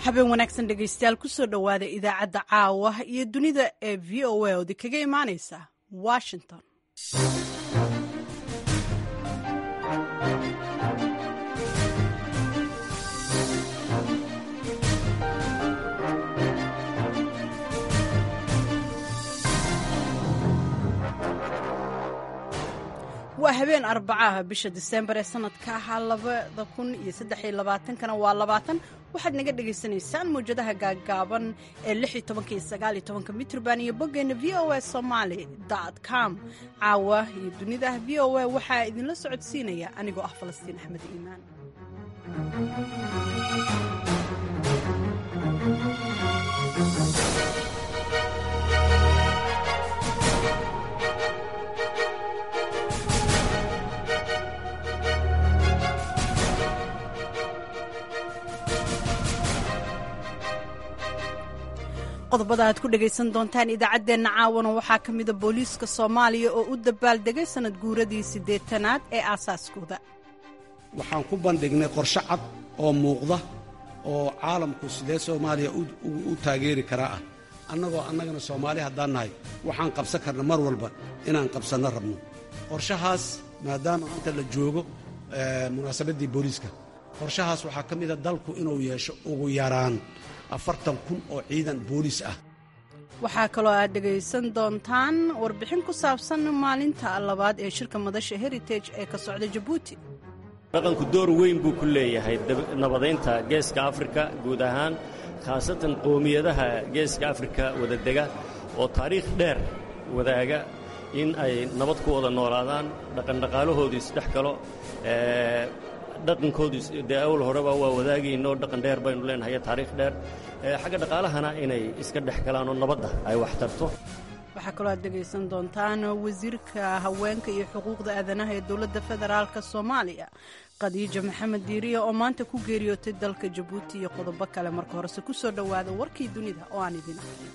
habeen wanaagsan dhegaystayaal kusoo dhowaada idaacadda caawa iyo dunida ee v o a oodi kaga imaanaysa washington waa habeen arbacaha bisha disembar ee sanadka ahaa labada kun iyo saddexiyo labaatankana waa labaatan waxaad naga dhagaysanaysaan mawjadaha gaagaaban ee lix iyo tobanka iyo sagaal iyo tobanka mitrban iyo boggeena v o a somaali com caawa iyo dunida v o a waxaa idinla socodsiinaya anigoo ah falastiin axmed iimaan qodobada aad ku dhegaysan doontaan idaacaddeenna caawana waxaa ka mida booliiska soomaaliya oo u dabaaldegay sanad guuradii siddeetanaad ee aasaaskooda waxaan ku bandhignay qorshe cad oo muuqda oo caalamku sidee soomaaliya u taageeri karaa ah annagoo annagana soomaali haddaan nahay waxaan qabsan karna mar walba inaan qabsanno rabno qorshahaas maadaama maanta la joogo munaasabaddii booliiska qorshahaas waxaa ka mida dalku inuu yeesho ugu yaraan afartan kun oo ciidan booliis ah waxaa kaloo aad dhegaysan doontaan warbixin ku saabsan maalinta labaad ee shirka madasha heritage ee ka socda jabuuti dhaqanku door weyn buu ku leeyahay nabadaynta geeska afrika guud ahaan khaasatan qowmiyadaha geeska afrika wadadega oo taariikh dheer wadaaga in ay nabad ku wada noolaadaan dhaqandhaqaalahoodu isdhex galo dhaqankoodu dee awl horeba waa wadaagayno dhaqan dheer baynu leenahay taariikh dheer xagga dhaqaalahana inay iska dhex galaanoo nabadda ay wax tarto waxaa kaloo aad dhegaysan doontaan wasiirka haweenka iyo xuquuqda aadanaha ee dowladda federaalka soomaaliya khadiija maxamed diiriya oo maanta ku geeriyootay dalka jabuuti iyo qodobo kale marka horese ku soo dhowaada warkii dunida oo aan idin akhriyo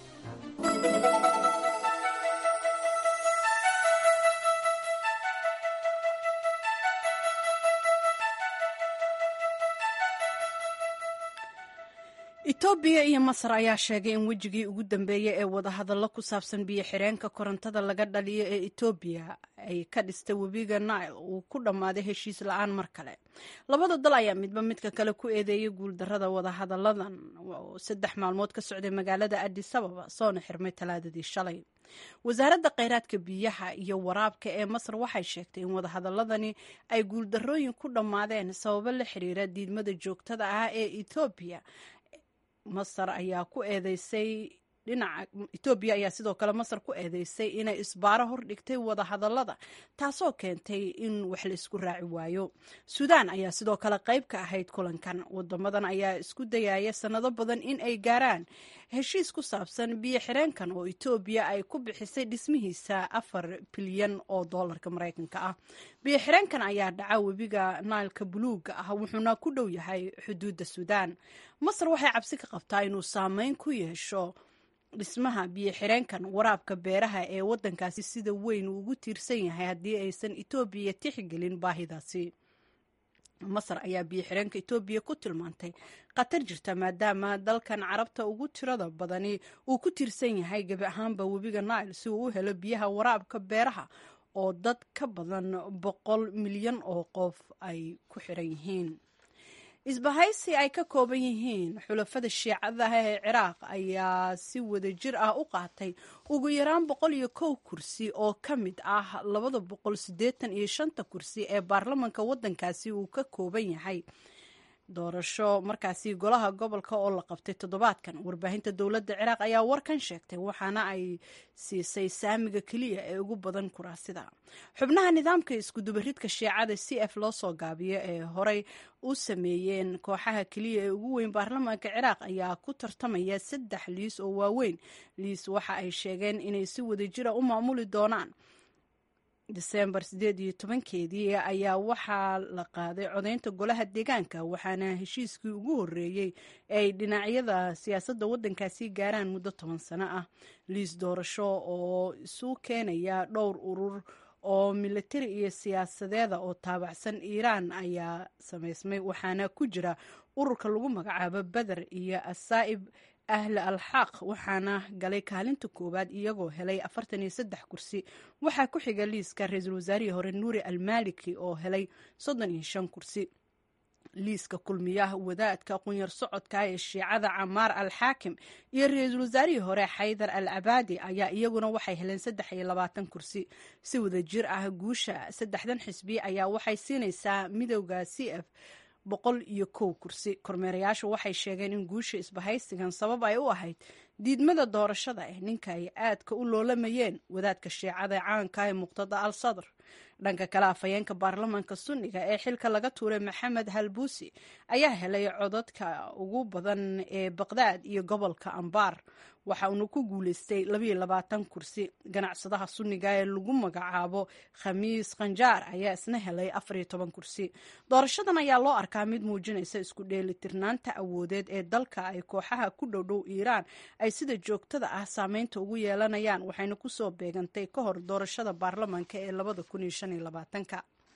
etoobiya iyo masar ayaa sheegay in wejigii ugu dambeeyey ee wadahadallo ku saabsan biyo xireenka korontada laga dhaliyo ee etoobiya ay ka dhistay webiga nile uu ku dhammaaday heshiis la-aan mar kale labada dal ayaa midba midka kale ku eedeeyay guuldarrada wadahadalladan oo saddex maalmood ka socday magaalada adis ababa soona xirmay talaadadii shalay wasaaradda kheyraadka biyaha iyo waraabka ee masar waxay sheegtay in wadahadaladani ay guuldarrooyin ku dhammaadeen sababo la xiriira diidmada joogtada ah ee etoobiya masar ayaa ku eedeysay dhinaca etoobiya ayaa sidoo kale masar ku eedeysay inay isbaaro hordhigtay wadahadallada taasoo keentay in wax la isku raaci waayo suudaan ayaa sidoo kale qayb ka ahayd kulankan wadamadan ayaa isku dayaya sannado badan in ay gaaraan heshiis ku saabsan biyo xireenkan oo etoobiya ay ku bixisay dhismihiisa afar bilyan oo doolarka maraykanka ah biyo xireenkan ayaa dhaca webiga nailka buluuga ah wuxuuna ku dhow yahay xuduudda suudaan masar waxay cabsi ka qabtaa inuu saameyn ku yeesho dhismaha biyo xireenkan waraabka beeraha ee waddankaasi sida weyn uu ugu tiirsan yahay haddii aysan etoobiya tixgelin baahidaasi masar ayaa biyo xireenka etoobiya ku tilmaantay khatar jirta maadaama dalkan carabta ugu tirada badani uu ku tiirsan yahay gebi ahaanba webiga nile si uu u helo biyaha waraabka beeraha oo dad ka badan boqol milyan oo qof ay ku xiran yihiin isbahaysi ay ka kooban yihiin xulafada shiicadaha ee ciraaq ayaa si wadajir ah u qaatay ugu yaraan boqol iyo kow kursi oo ka mid ah labada boqol siddeetan iyo shanta kursi ee baarlamanka waddankaasi uu ka kooban yahay doorasho markaasi golaha gobolka oo la qabtay toddobaadkan warbaahinta dowladda ciraaq ayaa warkan sheegtay waxaana ay siisay saamiga keliya ee ugu badan kuraasida xubnaha nidaamka iskudubaridka shiicada c f loo soo gaabiyo ee horey u sameeyeen kooxaha keliya ee ugu weyn baarlamaanka ciraaq ayaa ku tartamaya saddex liis oo waaweyn liis waxa ay sheegeen inay si wadajira u maamuli doonaan disembar sideed iyo tobankeedii ayaa waxaa la qaaday codaynta golaha deegaanka waxaana heshiiskii ugu horeeyey ee ay dhinacyada siyaasadda waddankaasi gaaraan muddo toban sano ah liis doorasho oo isu keenaya dhowr urur oo militari iyo siyaasadeeda oo taabacsan iiraan ayaa samaysmay waxaana ku jira ururka lagu magacaabo beder iyo asaa'ib ahle alxaq waxaana galay kaalinta koowaad iyagoo helay afartan iyo saddex kursi waxaa ku xiga liiska ra-iisul wasaarihii hore nuuri almaliki oo helay soddon iyo shan kursi liiska kulmiyaha wadaadka qunyar socodka ee shiicada camaar al xaakim iyo ra-iisul wasaarihii hore xaydar al cabaadi ayaa iyaguna waxay heleen saddex iyo labaatan kursi si wada jir ah guusha saddexdan xisbi ayaa waxay siinaysaa midowda c f boqol iyo kow kursi kormeerayaashu waxay sheegeen in guusha isbahaysigan sabab ay u ahayd diidmada doorashada eh ninka ay aadka u loolamayeen wadaadka shiicada caanka ee muqtada al sadr dhanka kale afhayeenka baarlamaanka sunniga ee xilka laga tuuray maxamed halbuusi ayaa helay codadka ugu badan ee baqdaad iyo gobolka ambaar waxa uuna ku guuleystay labayo labaatan kursi ganacsadaha sunniga ee lagu magacaabo khamiis khanjaar ayaa isna helay afariyo toban kursi doorashadan ayaa loo arkaa mid muujinaysa isku dheelitirnaanta awoodeed ee dalka ay kooxaha ku dhowdhow iiraan ay sida joogtada ah saameynta ugu yeelanayaan waxayna kusoo beegantay ka hor doorashada baarlamaanka ee labada kun iyo shan iyo labaatanka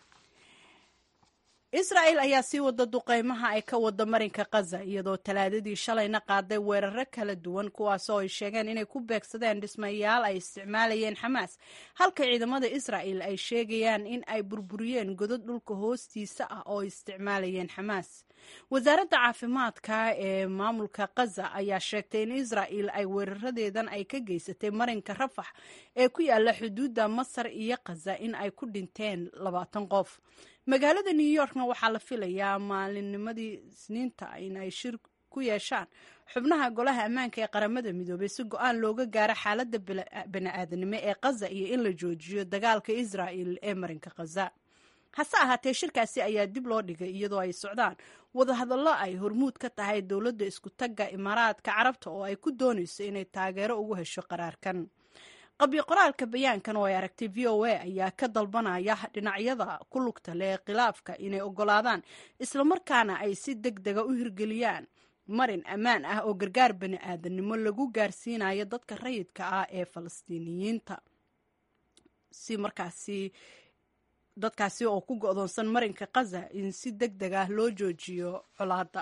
israa'el ayaa sii wada duqeymaha ay ka wada marinka khaza iyadoo talaadadii shalayna qaaday weeraro kala duwan kuwaasoo ay sheegeen inay ku beegsadeen dhismayaal ay isticmaalayeen xamaas halka ciidamada israa'el ay sheegayaan in ay burburiyeen godad dhulka hoostiisa ah oo ay isticmaalayeen xamaas wasaaradda caafimaadka ee maamulka khaza ayaa sheegtay in israa'el ay weeraradeedan ay ka geysatay marinka rafax ee ku yaala xuduudda masar iyo khaza in ay ku dhinteen labaatan qof magaalada new yorkna waxaa la filayaa maalinnimadii isniinta in ay shir ku yeeshaan xubnaha golaha ammaanka ee qaramada midoobay si go-aan looga gaaro xaaladda bani-aadanimo ee khaza iyo in la joojiyo dagaalka israa'el ee marinka khaza hase ahaatee shirkaasi ayaa dib loo dhigay iyadoo ay socdaan wadahadallo ay hormuud ka tahay dowladda isku-tagga imaaraadka carabta oo ay ku doonayso inay taageero ugu hesho qaraarkan qabyo qoraalka bayaankan oo ay aragtay v o a ayaa ka dalbanaya dhinacyada ku lugta leh khilaafka inay ogolaadaan islamarkaana ay si deg dega u hirgeliyaan marin ammaan ah oo gargaar bani aadamnimo lagu gaarsiinayo dadka rayidka ah ee falastiiniyiinta si markaasi dadkaasi oo ku go-doonsan marinka khaza in si deg deg ah loo joojiyo colaadda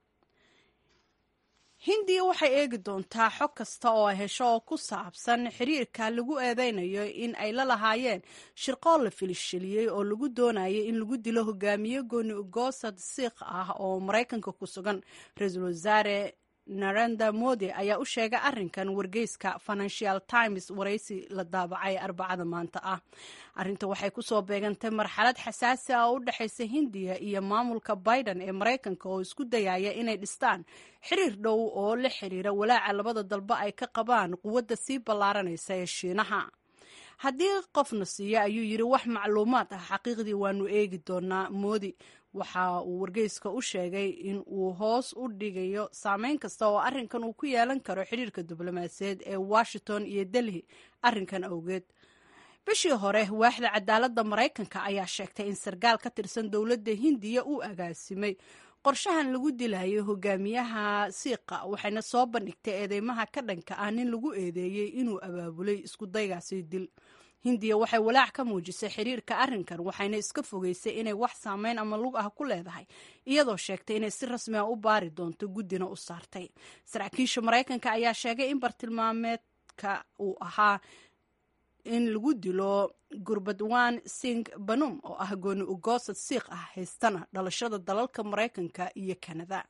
hindiya waxay eegi doontaa xog kasta oo ay hesho oo ku saabsan xiriirka lagu eedeynayo in ay la lahaayeen shirqool la filishiliyey oo lagu doonayay in lagu dilo hogaamiye gooni ugoosad siikh ah oo maraykanka ku sugan ra-iisul wasaare narenda modi ayaa u sheegay arrinkan wargeyska financial times waraysi la daabacay arbacada maanta ah arrinta waxay kusoo beegantay marxalad xasaasi ah oo u dhexaysa hindiya iyo maamulka biden ee maraykanka oo isku dayaya inay dhistaan xiriir dhow oo la xiriira walaaca labada dalba ay ka qabaan quwadda sii ballaaranaysa ee shiinaha haddii qofna siiyo ayuu yidhi wax macluumaad ah xaqiiqdii waanu eegi doonaa moodi waxa uu wargeyska u sheegay in uu hoos u dhigayo saameyn kasta oo arrinkan uu ku yeelan karo xidhiirka diblomaasiyaed ee washington iyo delhi arrinkan awgeed bishii hore waaxda cadaaladda maraykanka ayaa sheegtay in sarkaal ka tirsan dowladda hindiya uu agaasimay qorshahan lagu dilayay hogaamiyaha siiqa waxayna soo bandhigtay eedeymaha ka dhanka ah nin lagu eedeeyey inuu abaabulay isku daygaasi dil hindiya waxay walaac ka muujisay xiriirka arrinkan waxayna iska fogeysay inay wax saameyn ama lug ah ku leedahay iyadoo sheegtay inay si rasmi a u baari doonto guddina u saartay saraakiisha maraykanka ayaa sheegay in bartilmaameedka uu ahaa in lagu dilo gurbadwan sing banum oo ah gooni ugoosad siikh ah haystana dhalashada dalalka maraykanka iyo kanada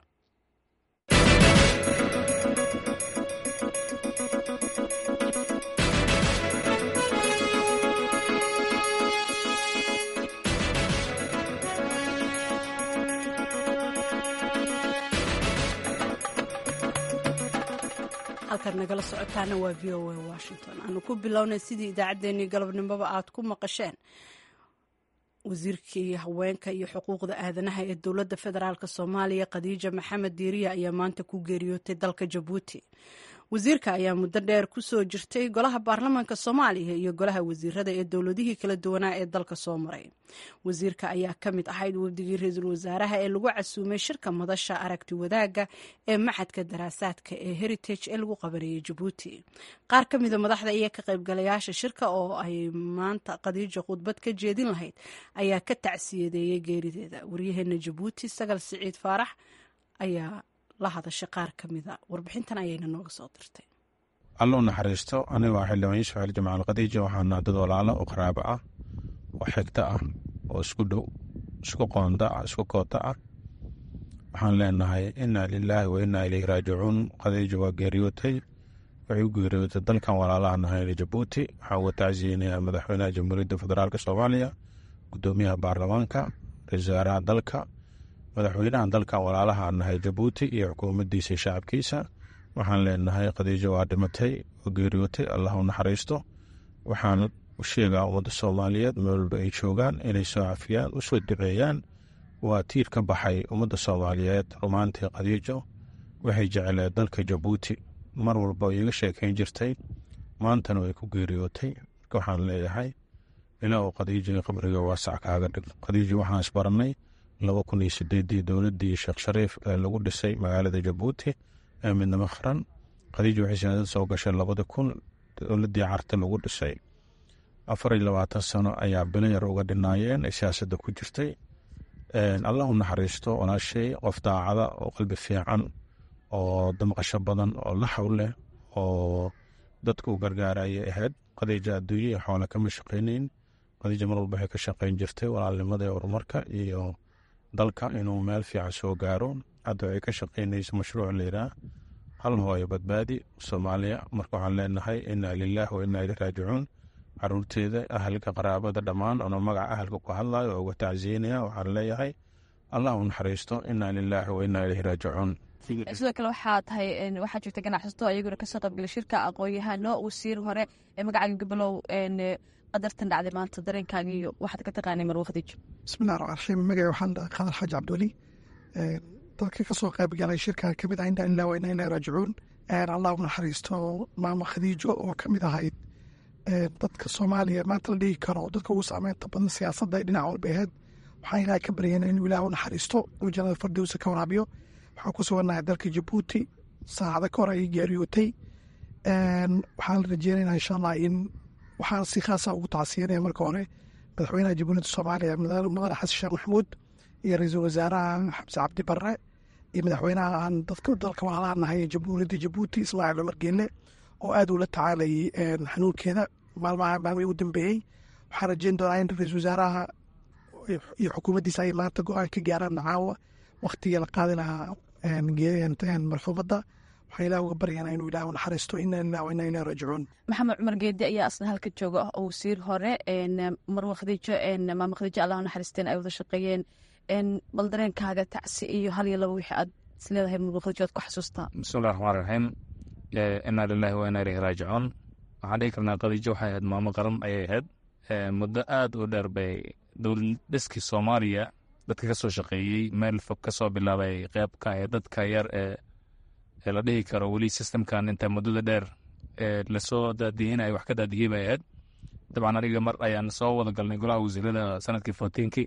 halkaad nagala socotaana waa v o a washington aanu ku bilownay sidii idaacaddeenii galabnimoba aad ku maqasheen wasiirkii haweenka iyo xuquuqda aadanaha ee dowladda federaalk soomaaliya khadiija maxamed diiriya ayaa maanta ku geeriyootay dalka jabuuti wasiirka ayaa muddo dheer ku soo jirtay golaha baarlamaanka soomaaliya iyo golaha wasiirada ee dowladihii kala duwanaa ee dalka soo maray wasiirka ayaa ka mid ahayd wafdigii ra-iisul wasaaraha ee lagu casuumay shirka madasha aragti wadaagga ee maxadka daraasaadka ee heritage ee lagu qabanayay jabuuti qaar ka mida madaxda iyo ka qaybgalayaasha shirka oo ay maanta khadiija khudbad ka jeedin lahayd ayaa ka tacsiyadeeyay geerideeda waryaheena jabuuti sagal siciid faarax ayaa la hadashay qaar ka mida warbixintan ayayna nooga soo dirtay alla u naxariisto anigoo xildhibaan yuusuf ali jamaal khadiija waxaana dad walaalo oo qaraabo ah oo xigto ah oo isku dhow isku qoonda ah isku koota ah waxaan leenahay inaa lilaahi wa inaa ileyhi raajicuun khadiija waa geeriyootay waxay u geeriyootay dalkan walaalaha nahayna jabuuti waxaa uga tacsiyeynayaa madaxweynaha jamhuuriyadda federaalk soomaaliya gudoomiyaha baarlamaanka ra-isul wasaaraha dalka madaxweynaha dalkan walaalaha nahay jabuuti iyo xukuumaddiisa iyo shacabkiisa waxaan leenahay khadiijo waa dhimatay oo geeriyootay allah u naxariisto waxaan u sheegaa ummadda soomaaliyeed meel walba ay joogaan inay soo cafiyaan u soo duceeyaan waa tiir ka baxay ummadda soomaaliyeed rumaantii khadiijo waxay jecleed dalka jabuuti mar walba iiga sheekayn jirtay maantana way ku geeriyootay marka waxaan leeyahay ilaa uu khadiijo qabriga waasac kaaga dhig khadiijo waxaan isbarannay laba kun iyo sideedii dowladdii sheekh shariif ee lagu dhisay magaalada jabuuti ee midnimo qaran khadiijo waxay sanadad soo gashay labada kun dowladdii carta lagu dhisay afar iyo labaatan sano ayaa bilayar uga dhinaayeen ee siyaasadda ku jirtay allahu naxariisto walaashay qof daacada oo qalbi fiican oo damqasho badan oo laxaw leh oo dadka u gargaarayay ahayd khadiija adduunye iyo xoole kama shaqaynayn khadiija mar walba waxay ka shaqayn jirtay walaalnimada ee horumarka iyo dalka inuu meel fiican soo gaaro hadda waxay ka shaqaynaysa mashruuc layidhaah hal hooyo badbaadi soomaaliya marka waxaan leenahay inaa lilaah wa inaa ileyhi raajicuun caruurteeda ahalka qaraabada dhammaan oona magaca ahalka ku hadlayo oo uga tacsiyenaya waxaan leeyahay allah u naxariisto inaa lilaahi wa inaa ileyhi raajicuun sidoo kale waxaa tahay waxaa jirta ganacsato ayaguna kasoo qaybgala shirka aqoon-yahano wasiir hore ee magacaaga gabalow qadartan dhacday maanta dareenkaaga iyo waxaad ka taqaanay marwo khadiijo bismillahi raxmaan raxiim magaca waxaan dhahay qaadar xaaji cabdiweli dadka kasoo qayb galay shirka kamid ah inaa ilaa wa inaa ilaa raajicuun allah u naxariisto maama khadiijo oo kamid ahayd dadka soomaaliya maanta la dhihi karo dadka ugu saameynta badan siyaasadda dhinac walba aheyd waxaan ilaah ka baryayna inuu ilaah u naxariisto uu jannada fardowsa ka waraabiyo waxaan ku sugannahay dalka jabuuti saacada ka hor ayay geeriyootay waxaan la rajeynaynaa insha allah in waxaan si khaasa ugu tacsiyanaya marka hore madaxweynaha jamhuuriyadda soomaaliya mudane xasan sheekh maxamuud iyo ra-iisul wasaaraha xamse cabdi barre iyo madaxweynaha aan dadka dalka walaalaha nahay ee jamhuuriyadda jabuuti ismaaciil cumar geelle oo aad ula tacaalayay xanuunkeeda maalmaha maalmihii ugu dambeeyey waxaan rajeyn doonaa in ra-iisul wasaaraha iyo xukuumaddiisa ay maanta go-aan ka gaaraan caawa waktigii la qaadi lahaa marxuumadda waxaan ilaah uga baryanaa inuu ilaah naxariisto ina lilah wa inaa ilaa raajicuun maxamed cumar geedi ayaa asna halka jooga oo wasiir hore marwa khadiijo maama khadiijo allah naxariisteen ay wada shaqeeyeen bal dareenkaaga tacsi iyo hal iyo laba wixii aad isleedahay marwa khadiijo aad ku xasuustaa bismillahi raxmaan raxiim inaa lilahi wa inaa ilayhi raajicuun waxaan dhihi karnaa khadiijo waxay ahayd maamo qaran ayay ahayd muddo aad u dheer bay dowlad dhiskii soomaaliya dadka ka soo shaqeeyey meel fog ka soo bilaabay qeybka ee dadka yar ee la dhihi karo weli systemkan inta muddada dheer ee lasoo daadihinaya wax ka daadiyey bay ahayd dabcan aniga mar ayaan soo wada galnay golaha wasiirada sanadkii fourteenki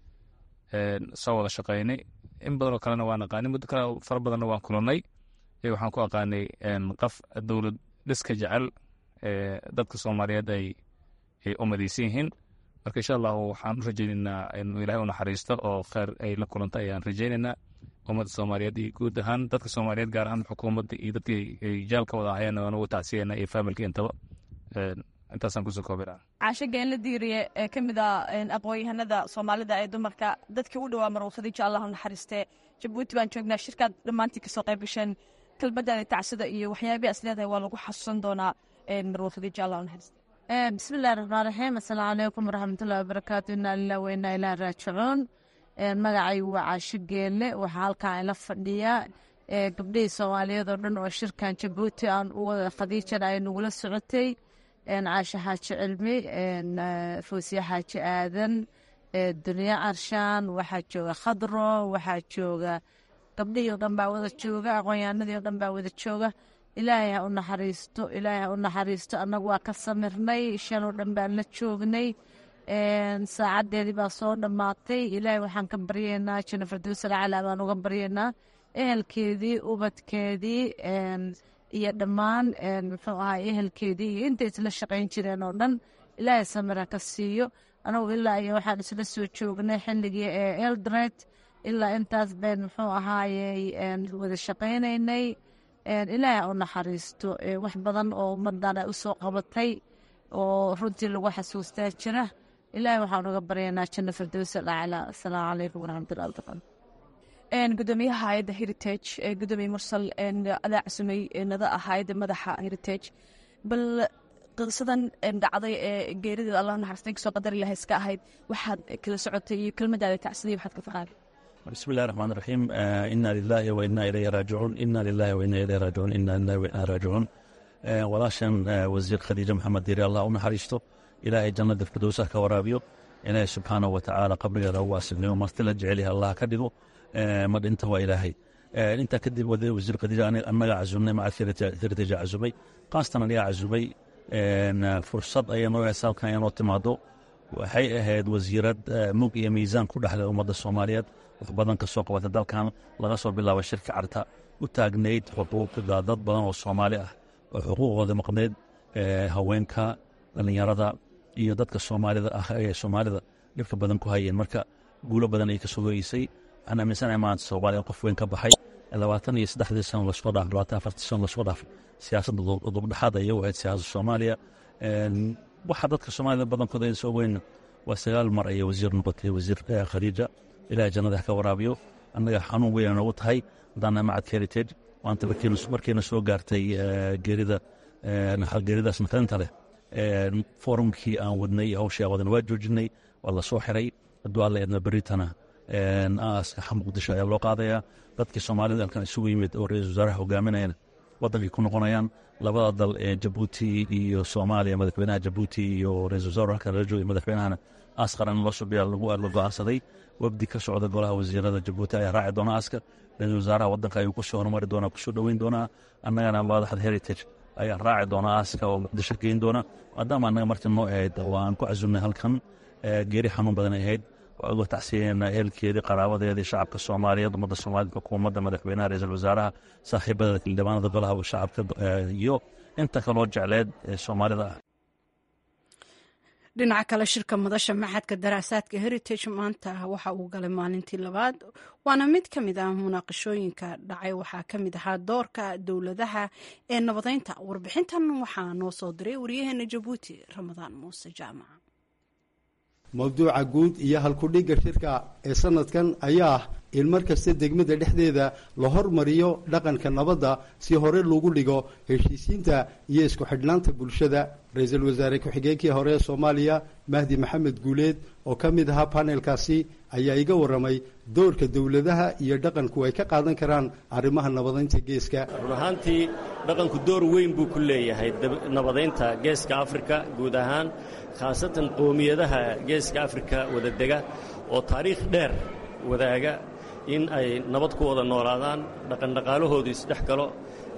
soo wada shaqeynay in badanoo kalena waan aqaanay muddo kale fara badanna waan kulannay waxaan ku aqaanay qof dowlad dhiska jecel dadka soomaaliyeed ay u madaysan yihiin marka insha allahu waxaan u rajeyneynaa inuu ilahay u naxariisto oo kheyr ay la kulanta ayaan rajeyneynaa ummadda soomaaliyeed iyo guud ahaan dadka soomaaliyeed gaar ahaan xukuumadda iyo dadkii ay jaalka wada ahayeen waan ugu tacsiyeyna iyo faamilka intaba intaasaan kusoo koobinaa caasho geenla diiriye ee ka mid ah aqoon-yahanada soomaalida ee dumarka dadkii u dhawaa marwo khadiijo allah u naxariistee jabuuti baan joognaa shirkaad dhammaantii kasoo qayb gasheen kelmaddaani tacsida iyo waxyaabii as leedahay waa lagu xasuusan doonaa marwo khadiijo allah u naxariiste bismillahi raxmaan raxiim assalaamu calaykum waraxmatullahi wabarakaatu inaa lilah wa inaa ilaa raajicuun magacaygu waa caasho geelle waxaa halkaa ila fadhiya gabdhihii soomaaliyeed oo dhan oo shirkan jabuuti aan u wada khadiijana ay nagula socotay caasho xaaji cilmi foosiye xaaji aadan duniya carshaan waxaa jooga khadro waxaa jooga gabdhihii o dhan baa wada jooga aqoonyahanadii o dhan baa wada jooga ilaahay ha u naxariisto ilaahay ha u naxariisto annagu waa ka samirnay shanoo dhan baan la joognay saacadeedii baa soo dhammaatay ilaahay waxaan ka baryeynaa jana farduusal calaa baan uga baryeynaa ehelkeedii ubadkeedii iyo dhammaan muxuu ahaa ehelkeedii iyo intay isla shaqayn jireen oo dhan ilaahay samira ka siiyo anagu ilaa iyo waxaan isla soo joognay xilligii ee eldred ilaa intaas bayn muxuu ahaayey wada shaqaynaynay ilaahay u naxariisto wax badan oo ummadan ay u soo qabatay oo runtii lagu xasuustaa jira ilaahay waxaan uga baryaynaa janno firdowsa dhacla asalaamu calaykum waraxmatullahi wabarakatu gudoomiyaha hayadda heritage gudoomiye mursal adaa casumay nada ah hayadda madaxa heritage bal qisadan dhacday ee geerideeda allah naxariista inkastoo qadar ilahay iska ahayd waxaad kala socotay iyo kelmadaada tacsiday waxaad ka faqaan بسم الله الرحمن الرحيم آه إنا لله وإنا إليه راجعون إنا لله وإنا إليه راجعون إنا لله وإنا راجعون آه ولاشن آه وزير خديجة محمد ديري الله ونحرشته إلهي جنة الفردوس كورابيو إلهي سبحانه وتعالى قبل رواس اليوم مرتلة جعلها الله كدبو آه مد انت وإلهي آه انت كدب وزير خديجة أنا أنا عزمني مع ثيرتي عزمي قاصة أنا عزمي آه فرصة أي نوع سال كان ينوت مادو waxay ahayd wasiirad mug iyo miisaan ku dhexleh ummadda soomaaliyeed wax badan ka soo qabata dalkan laga soo bilaabo shirka carta u taagnayd xuquuqda dad badan oo soomaali ah oo xuquuqooda maqneyd haweenka dhallinyarada iyo dadka soomaalida ah ee soomaalida dhibka badan ku hayeen marka guulo badan ay ka sugeysay waxaan aaminsanahay maanta soomaaliya qof weyn ka baxay labaatan iyo saddexdii sano lasoo dhaafay labaatan afartii sano lasoo dhaafay siyaasadda udubdhexaad ayay u ahayd siyaasadda soomaaliya waxa dadka soomaalida badankooda soo weyn waa sagaal mar ayay wasiir noqotay wasiir khadiija ilaah jannada ka waraabiyo annaga xanuun weyn noogu tahay haddaana macadka heritage waanta markiina soo gaartay geerida geeridaas matalinta leh forumkii aan wadnay hawshii aan wadnay waa joojinay waa la soo xiray hadduu alla eedna beritana aaska muqdisho ayaa loo qaadayaa dadkii soomaalida halkan isugu yimid oo ra-iisul wasaaraha hogaaminayana waddankay ku noqonayaan labada dal ee jabuuti iyo soomaaliya madaxweynaha jabuuti iyo ra-isul wasaar halka lala joogay madaxweynahana askaran loo subiya lagu la go-aansaday wafdi ka socda golaha wasiirada jabuuti ayaa raaci doona aska ra-isul wasaaraha waddanka ayuu kusoo horumari doonaa kusoo dhoweyn doonaa annagana madaxda heritage ayaa raaci doona aska oo muqdisho geyn doona maadaama annaga martii noo ahayd oo aan ku casumnay halkan geeri xanuun badan ahayd uga tacsiyeena ehelkeedii qaraabadeedii shacabka soomaaliyeed ummadda soomaaliyed xukuumadda madaxweynaha ra-iisul wasaaraha saaxiibada xildhibaanada golaha shacabka iyo inta kaloo jecleed ee soomaalida ah dhinaca kale shirka madasha maxadka daraasaadka heritage maanta waxa uu galay maalintii labaad waana mid ka mid ah munaaqashooyinka dhacay waxaa ka mid ahaa doorka dowladaha ee nabadeynta warbixintan waxaa noo soo diray wariyaheena jabuuti ramadaan muuse jaamac mawduuca guud iyo halkudhigga shirka ee sanadkan ayaa ah in mar kasta degmada dhexdeeda la hormariyo dhaqanka nabadda si hore lagu dhigo heshiisiinta iyo isku xidhnaanta bulshada ra-iisul wasaare ku-xigeenkii hore ee soomaaliya mahdi maxamed guuleed oo ka mid ahaa panelkaasi ayaa iga warramay doorka dowladaha iyo dhaqanku ay ka qaadan karaan arrimaha nabadeynta geeska run ahaantii dhaqanku door weyn buu ku leeyahay nabadaynta geeska afrika guud ahaan khaasatan qoomiyadaha geeska afrika wada dega oo taariikh dheer wadaaga in ay nabad ku wada noolaadaan dhaqandhaqaalahoodu isdhex galo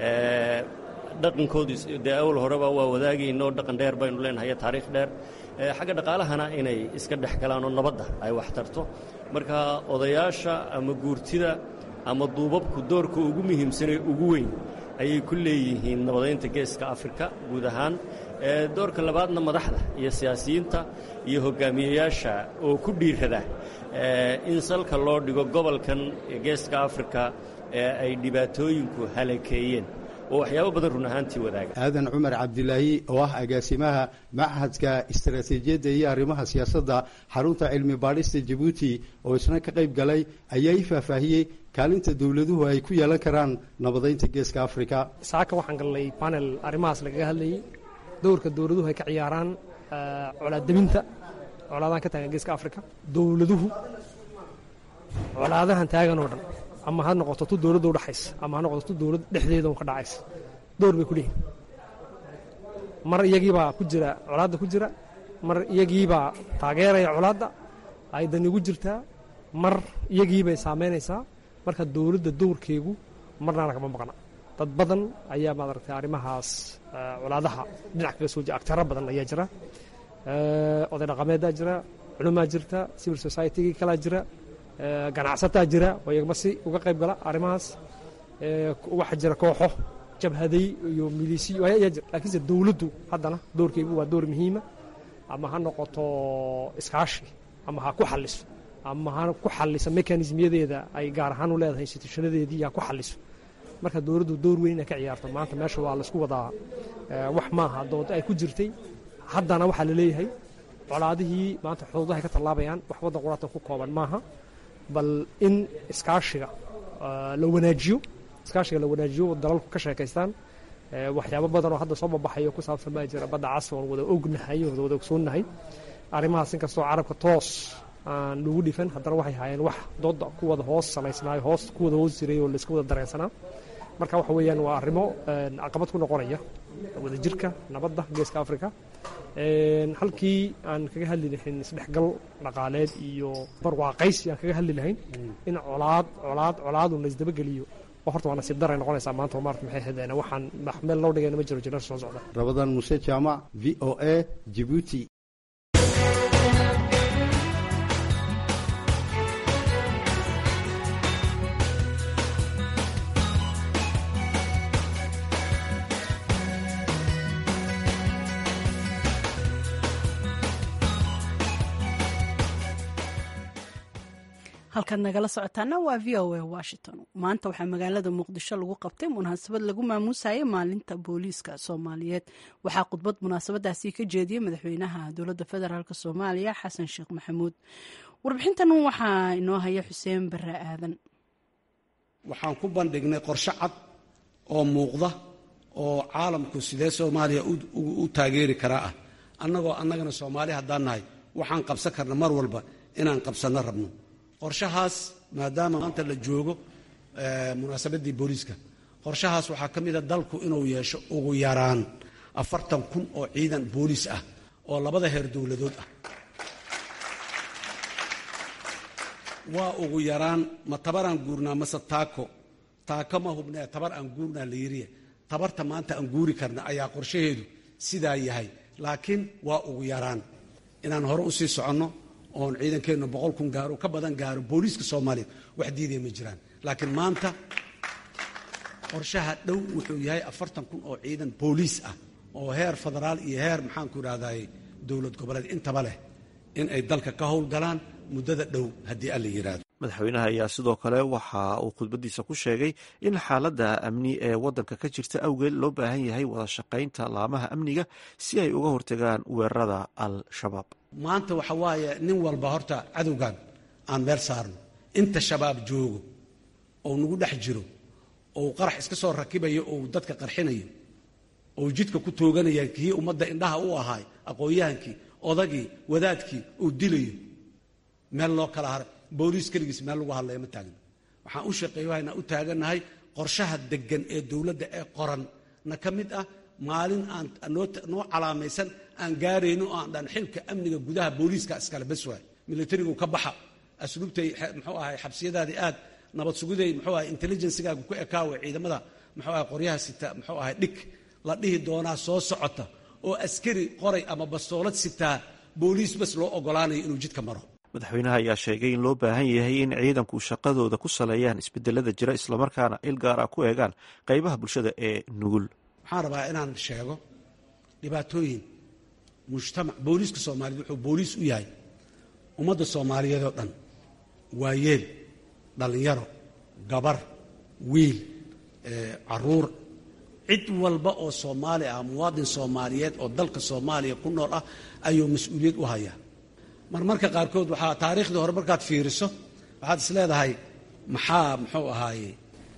dhaqankoodu dee awl horeba waa wadaagaynoo dhaqan dheer baynu leenahay taariikh dheer xagga dhaqaalahana inay iska dhex galaanoo nabadda ay wax tarto marka odayaasha ama guurtida ama duubabku doorka ugu muhiimsanee ugu weyn ayay ku leeyihiin nabadaynta geeska afrika guud ahaan doorka labaadna madaxda iyo siyaasiyiinta iyo hogaamiyeyaasha oo ku dhiirada in salka loo dhigo gobolkan geeska afrika ee ay dhibaatooyinku halakeeyeen oo waxyaabo badan run ahaantii wadaaga aadan cumar cabdilaahi oo ah agaasimaha machadka istaraatiijiyadda iyo arrimaha siyaasadda xarunta cilmi baadhista jabuuti oo isna ka qayb galay ayaa ii faahfaahiyey kaalinta dowladuhu ay ku yeelan karaan nabadaynta geeska afrika saaka waxaan galnay panel arrimahaas lagaga hadlayay dowrka dowladuhu ay ka ciyaaraan colaaddeminta colaadahan ka taagan geeska afrika dowladuhu colaadahan taagan oo dhan ama ha noqoto tu dowladda udhaxaysa ama ha noqoto tu dowlad dhexdeeda un ka dhacaysa door bay ku leeyihin mar iyagiibaa ku jira colaadda ku jira mar iyagiibaa taageeraya colaadda ay dani ugu jirtaa mar iyagiibay saamaynaysaa marka dowladda dowrkeegu marnaana kama maqna dad badan ayaa maaragtay arrimahaas colaadaha dhinac kaga soo jira agtaro badan ayaa jira oday dhaqameedaa jira culumaa jirta civil societygii kalaa jira ganacsataa jira oo iyagma si uga qayb gala arrimahaas waxaa jira kooxo jabhaday iyo milisiyo ayaa jira laakiinse dowladdu haddana doorkeygu waa door muhiima ama ha noqoto iskaashi ama ha ku xaliso ama ha ku xalisa mekanismyadeeda ay gaar ahaan u leedahay instituushanadeedii yaa ku xaliso marka dowladdu door weyn inay ka ciyaarto maanta meesha waa laisku wadaa wax maaha dood ay ku jirtay haddana waxaa la leeyahay colaadihii maanta xuduudahay ka tallaabayaan wax waddan quraatan ku kooban maaha bal in iskaashiga la wanaajiyo iskaashiga la wanaajiyo dalalku ka sheekaystaan waxyaabo badan oo hadda soo babaxayo ku saabsan baa jira badda cas oon wada ognahay oon wada ogsoonnahay arrimahaas inkastoo carabka toos aan lagu dhifan haddana waxay haayeen wax dooda ku wada hoos samaysnaayo hoos ku wada hoos jiray oo layska wada dareensanaa marka waxa weeyaan waa arrimo caqabad ku noqonaya wadajirka nabadda geeska africa halkii aan kaga hadli lahayn isdhexgal dhaqaaleed iyo barwaaqaysi aan kaga hadli lahayn in colaad colaad colaadun la isdabageliyo horta waa nasiib daray noqonaysaa maanta maarta maxay hadeen waxaan meel loo dhigayna ma jiro jirar soo socda rabadaan muse jaamac v o a jibuuti halkaad nagala socotaana waa v o a washington maanta waxaa magaalada muqdisho lagu qabtay munaasabad lagu maamuusayay maalinta booliiska soomaaliyeed waxaa khudbad munaasabadaasi ka jeediyey madaxweynaha dowladda federaalk soomaaliya xasan sheekh maxamuud warbixintan waxaa inoo haya xuseen bare aadan waxaan ku bandhignay qorshe cad oo muuqda oo caalamku sidee soomaaliya u taageeri karaa ah annagoo annagana soomaali haddaan nahay waxaan qabsan karna mar walba inaan qabsanno rabno qorshahaas maadaama maanta la joogo munaasabaddii booliiska qorshahaas waxaa ka mida dalku inuu yeesho ugu yaraan afartan kun oo ciidan booliis ah oo labada heer dowladood ah waa ugu yaraan ma tabaraan guurnaa mase taako taako ma hubnee tabar aan guurnaa la yiriye tabarta maanta aan guuri karna ayaa qorshaheedu sidaa yahay laakiin waa ugu yaraan inaan hore u sii soconno oon ciidankeennu boqol kun gaaro ka badan gaaro booliiska soomaaliyeed wax diidaya ma jiraan laakiin maanta qorshaha dhow wuxuu yahay afartan kun oo ciidan booliis ah oo heer federaal iyo heer maxaanku idhahdaye dowlad goboleed intaba leh in ay dalka ka howlgalaan muddada dhow haddii alla yidhaahdo madaxweynaha ayaa sidoo kale waxa uu khudbadiisa ku sheegay in xaaladda amni ee waddanka ka jirta awgeed loo baahan yahay wada shaqaynta laamaha amniga si ay uga hortagaan weerarada al-shabaab maanta waxa waaye nin walba horta cadowgan aan meel saarno inta shabaab joogo oo nagu dhex jiro ou qarax iska soo rakibayo ou dadka qarxinayo ou jidka ku tooganaya kii ummadda indhaha u ahaay aqoon-yahankii odagii wadaadkii uu dilayo meel loo kala haray booliis keligiis meel lagu hadlaya ma taagna waxaan u shaqeeyohaynaa u taagannahay qorshaha deggan ee dowladda ee qoran na ka mid ah maalin aan noo calaamaysan aan gaarayno oo aan dhan xilka amniga gudaha booliiska iskale bas waay militarigu ka baxa asluubtay muxuu ahay xabsiyadaadii aad nabad sugiday muxuu ahay intelligencegaagu ku ekaawe ciidamada muxuu ahay qoryaha sita muxuu ahay dhig la dhihi doonaa soo socota oo askari qoray ama bastoolad sitaa booliis bas loo ogolaanayo inuu jidka maro madaxweynaha ayaa sheegay in loo baahan yahay in ciidanku shaqadooda ku saleeyaan isbedelada jira islamarkaana il gaar ah ku eegaan qaybaha bulshada ee nugul waxaan rabaa inaan sheego dhibaatooyin mujtamac booliiska soomaaliyeed wuxuu booliis u yahay ummadda soomaaliyeed oo dhan waayeel dhallinyaro gabar wiil caruur cid walba oo soomaali ah muwaadin soomaaliyeed oo dalka soomaaliya ku nool ah ayuu mas-uuliyad u hayaa marmarka qaarkood waxaa taariikhdii hore markaad fiiriso waxaad is leedahay maxaa muxuu ahaaye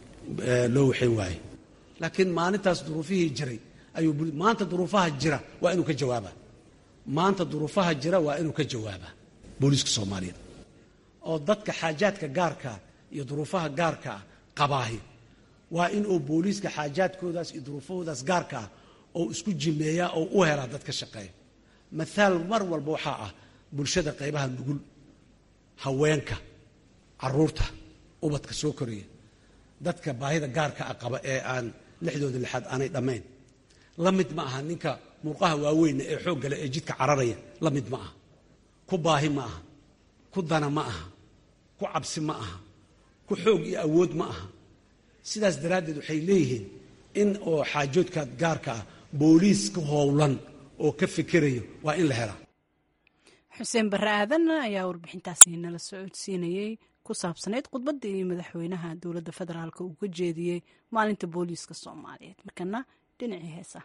loo waxayn waaye laakiin maalintaas duruufihii jiray ayuu maanta duruufaha jira waa inuu ka jawaabaa maanta duruufaha jira waa inuu ka jawaabaa booliiska soomaaliyeed oo dadka xaajaadka gaarkaa iyo duruufaha gaarkaa qabaahi waa in uu booliiska xaajaadkoodaas iyo duruufahoodaas gaarka ah oo isku jimeeyaa oo u helaa dad ka shaqeeya mathaal mar walba waxaa ah bulshada qaybaha nugul haweenka caruurta ubadka soo koraya dadka baahida gaarka ah qaba ee aan lixdooda lixaad aanay dhammayn la mid ma aha ninka murqaha waaweyna ee xooggale ee jidka cararaya la mid ma aha ku baahi ma aha ku dana ma aha ku cabsi ma aha ku xoog iyo awood ma aha sidaas daraaddeed waxay leeyihiin in oo xaajoodka gaarka ah booliis ka howlan oo ka fikerayo waa in la helaa xuseen barre aadan ayaa warbixintaasi nala socodsiinayey ku saabsanayd khudbaddii madaxweynaha dowladda federaalk uu ka jeediyey maalinta booliiska soomaaliyeed markana dhinacii heesa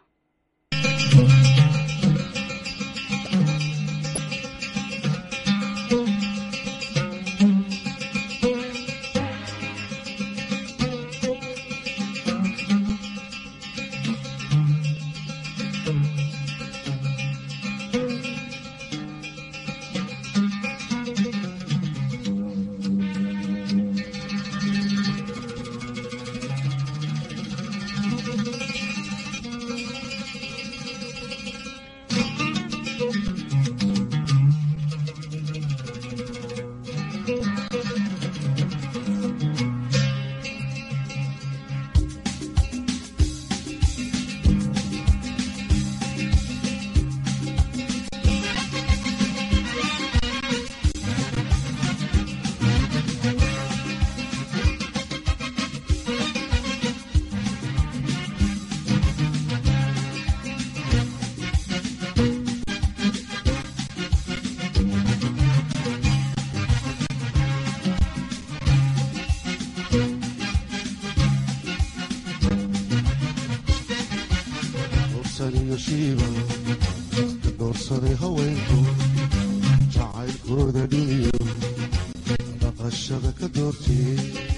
doorsaday haweenku jacaylkooda dhiniyo dhaqashada ka doortiyey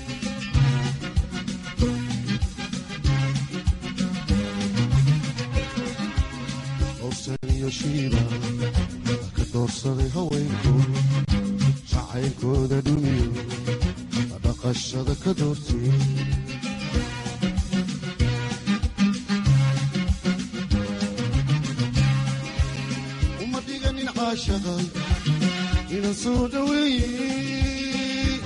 dorsaniyo shiiba ka doorsaday haweenku jacaylkooda dhiniyo dhaqashada ka doortiyey inan soo dhaweeye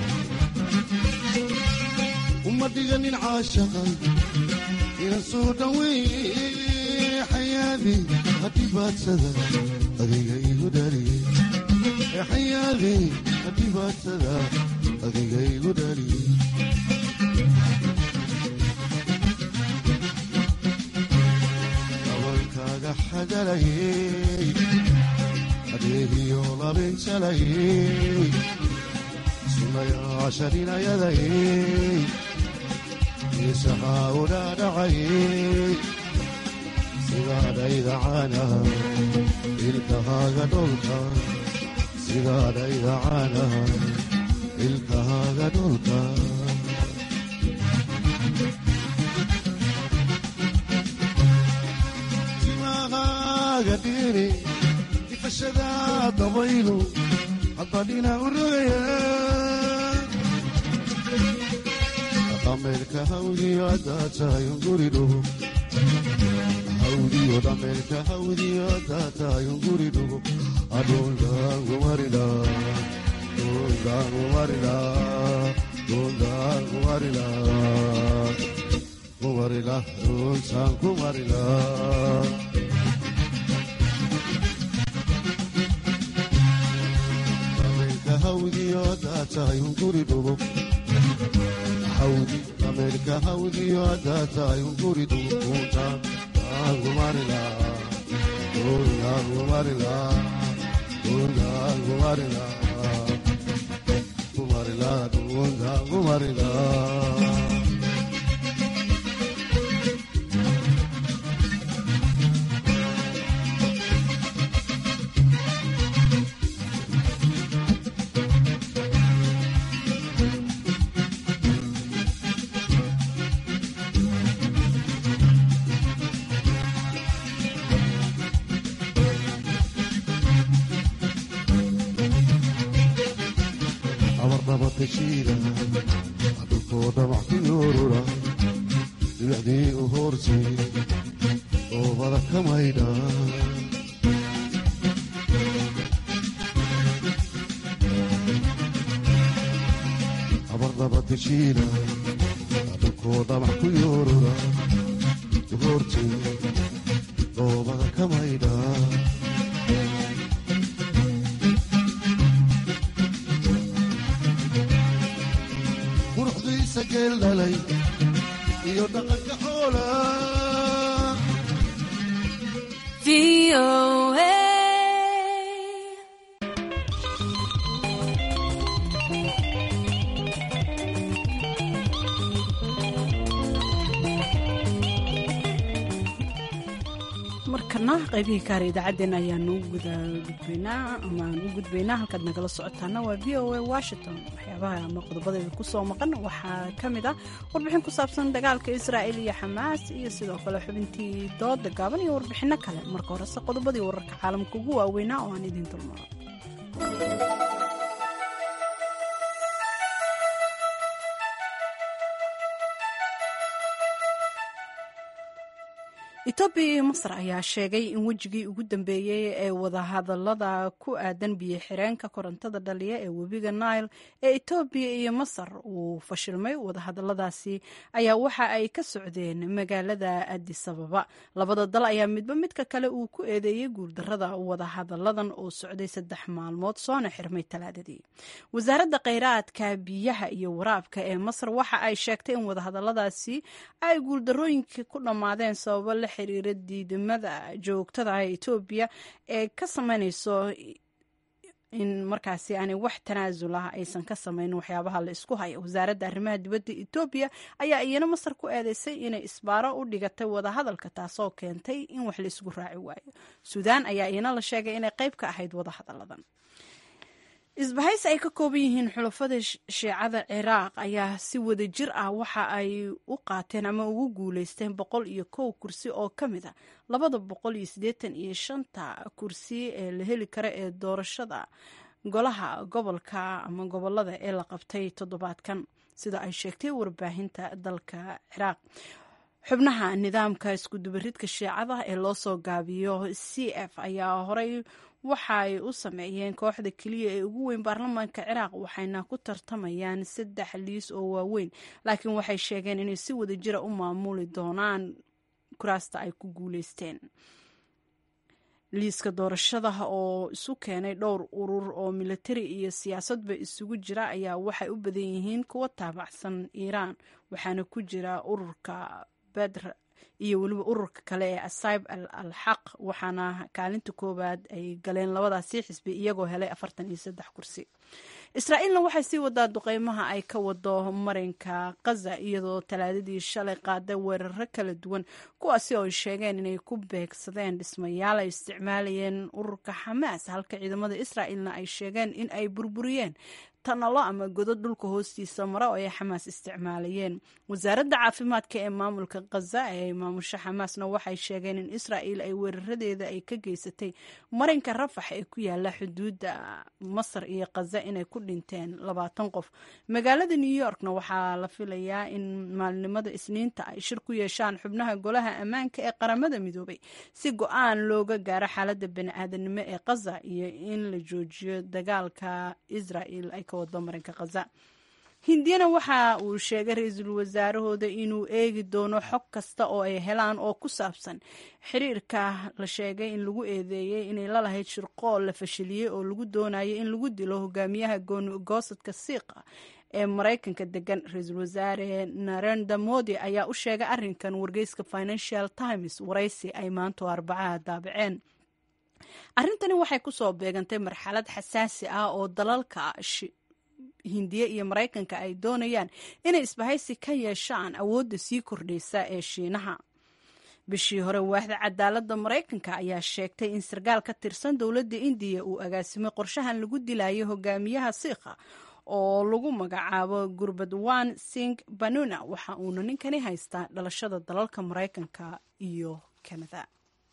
uma dhiganin caashaqay inan soo dhaweeye xayaadi hadhibaadsada adiga igu dhaliye xayaadi hadhibaadsada adiga igu dhaliye gabalkaaga xagalayey adeegiyo labinjalayey sunayaashaninayadayey isahaa u dhaadhacayey sidaadhayda caana ilkahaaga dholka sidaadhayda caana ilkahaaga dholka timahaaga dhiri ifashada dabaylu haddadhina u rogaya dhameerka hawdiyo haddaa tahay unguridhugo hawdiyo dhameerka hawdiyo haddaa tahay unguridhugo adhundaangumarila dhundaangumarila dhundaangumarila kumarila dhuntaan kumarila hawdiyo haddaa tahay unguridhugo hawdi dhameerka hawdiyo haddaa tahay unguridhugo dhuntaan angumarila dhundaangumarila dhundaangumarila kumarila dhundaangumarila abardhabatashiida dhulkoo dhamac ku yoorura dhibicdii u hoortay oobada ka maydha abardhabatashiida dhulkoo dhamac ku yoorura u hoortay oobada ka maydha quruxdiisa geel dhalay iyo dhaqanka xoola markana qaybihii kaara idaacaddeen ayaanu guda gudbaynaa ama aan u gudbaynaa halkaad nagala socotaana waa v o a washington waxyaabaha ama qodobadeeda kusoo maqan waxaa ka mid ah warbixin ku saabsan dagaalka israa'il iyo xamaas iyo sidoo kale xubintii dooda gaaban iyo warbixinno kale marka horese qodobadii wararka caalamka ugu waaweynaa oo aan idiin dulmaro etoobiya iyo masar ayaa sheegay in wejigii ugu dambeeyey ee wadahadalada ku aadan biyo-xireenka korontada dhaliya ee webiga nile ee etoobiya iyo masar uu fashilmay wadahadaladaasi ayaa waxa ay ka socdeen magaalada adis ababa labada dal ayaa midba midka kale uu ku eedeeyey guuldarada wadahadaladan oo socday saddex maalmood soona xirmay talaadadii wasaaradda kheyraadka biyaha iyo waraabka ee masar waxa ay sheegtay in wadahadaladaasi ay guuldarooyinkii ku dhammaadeen sababo la xiriira diidamada joogtada ah etoobiya ee ka sameynayso in markaasi aanay wax tanaasul ah aysan ka sameynin waxyaabaha la isku haya wasaaradda arrimaha dibadda etoobiya ayaa iyana masar ku eedeysay inay isbaaro u dhigatay wadahadalka taasoo keentay in wax la isgu raaci waayo suudaan ayaa iyana la sheegay inay qayb ka ahayd wadahadaladan isbahays ay ka kooban yihiin xulafada shiicada ciraaq ayaa si wada jir ah waxa ay u qaateen ama ugu guuleysteen boqol iyo kow kursi oo ka mid a labada boqol iyo siddeetan iyo shanta kursi ee la heli kara ee doorashada golaha gobolka ama gobolada ee la qabtay toddobaadkan sida ay sheegtay warbaahinta dalka ciraaq xubnaha nidaamka iskudubaridka shiicada ee loo soo gaabiyo c f ayaa horey waxaay u sameeyeen kooxda keliya ee ugu weyn baarlamaanka ciraaq waxayna ku tartamayaan saddex liis oo waaweyn laakiin waxay sheegeen inay si wada jira u maamuli doonaan kuraasta ay ku guuleysteen liiska doorashada oo isu keenay dhowr urur oo militari iyo siyaasadba isugu jira ayaa waxay u badan yihiin kuwa taabacsan iiraan waxaana ku jira ururka bedr iyo weliba ururka kale ee asayb al al xaq waxaana kaalinta koowaad ay galeen labadaasii xisbi iyagoo helay afartan iyo saddex kursi israa'iilna waxay sii wadaa duqeymaha ay ka wado marinka kaza iyadoo talaadadii shalay qaaday weeraro kala duwan kuwaasi oo ay sheegeen inay ku beegsadeen dhismayaal ay isticmaalayeen ururka xamaas halka ciidamada israa'iilna ay sheegeen in ay burburiyeen tanalo ama godod dhulka hoostiisa mara oo ay xamaas isticmaalayeen wasaaradda caafimaadka ee maamulka khaza ee maamusha xamaasna waxay sheegeen in israa'il ay weeraradeeda ay ka geysatay marinka rafax ee ku yaala xuduudda masar iyo khaza inay ku dhinteen labaatan qof magaalada new yorkna waxaa la filayaa in maalinimada isniinta ay shir ku yeeshaan xubnaha golaha ammaanka ee qaramada midoobay si go-aan looga gaaro xaaladda bani-aadanimo ee khaza iyo in la joojiyo dagaalka israel ay marinka khaza hindiyana waxa uu sheegay ra-iisul wasaarahooda inuu eegi doono xog kasta oo ay helaan oo ku saabsan xiriirka la sheegay in lagu eedeeyey inay lalahayd shirqool la fashiliyey oo lagu doonayo in lagu dilo hogaamiyaha gooni-goosadka siiqa ee maraykanka degan ra-iisul wasaare narenda modi ayaa u sheegay arrinkan wargeyska financial times waraysi ay maanto arbacaha daabaceen arrintani waxay kusoo beegantay marxalad xasaasi ah oo dalalka hindiya iyo maraykanka ay doonayaan inay isbahaysi ka yeeshaan awoodda sii kordhaysa ee shiinaha bishii hore waaxda cadaaladda maraykanka ayaa sheegtay in sarkaal ka tirsan dowladda indiya uu agaasimay qorshahan lagu dilayo hogaamiyaha siikha oo lagu magacaabo gurbadwan sing banuna waxa uuna ninkani haystaa dhalashada dalalka maraykanka iyo kanada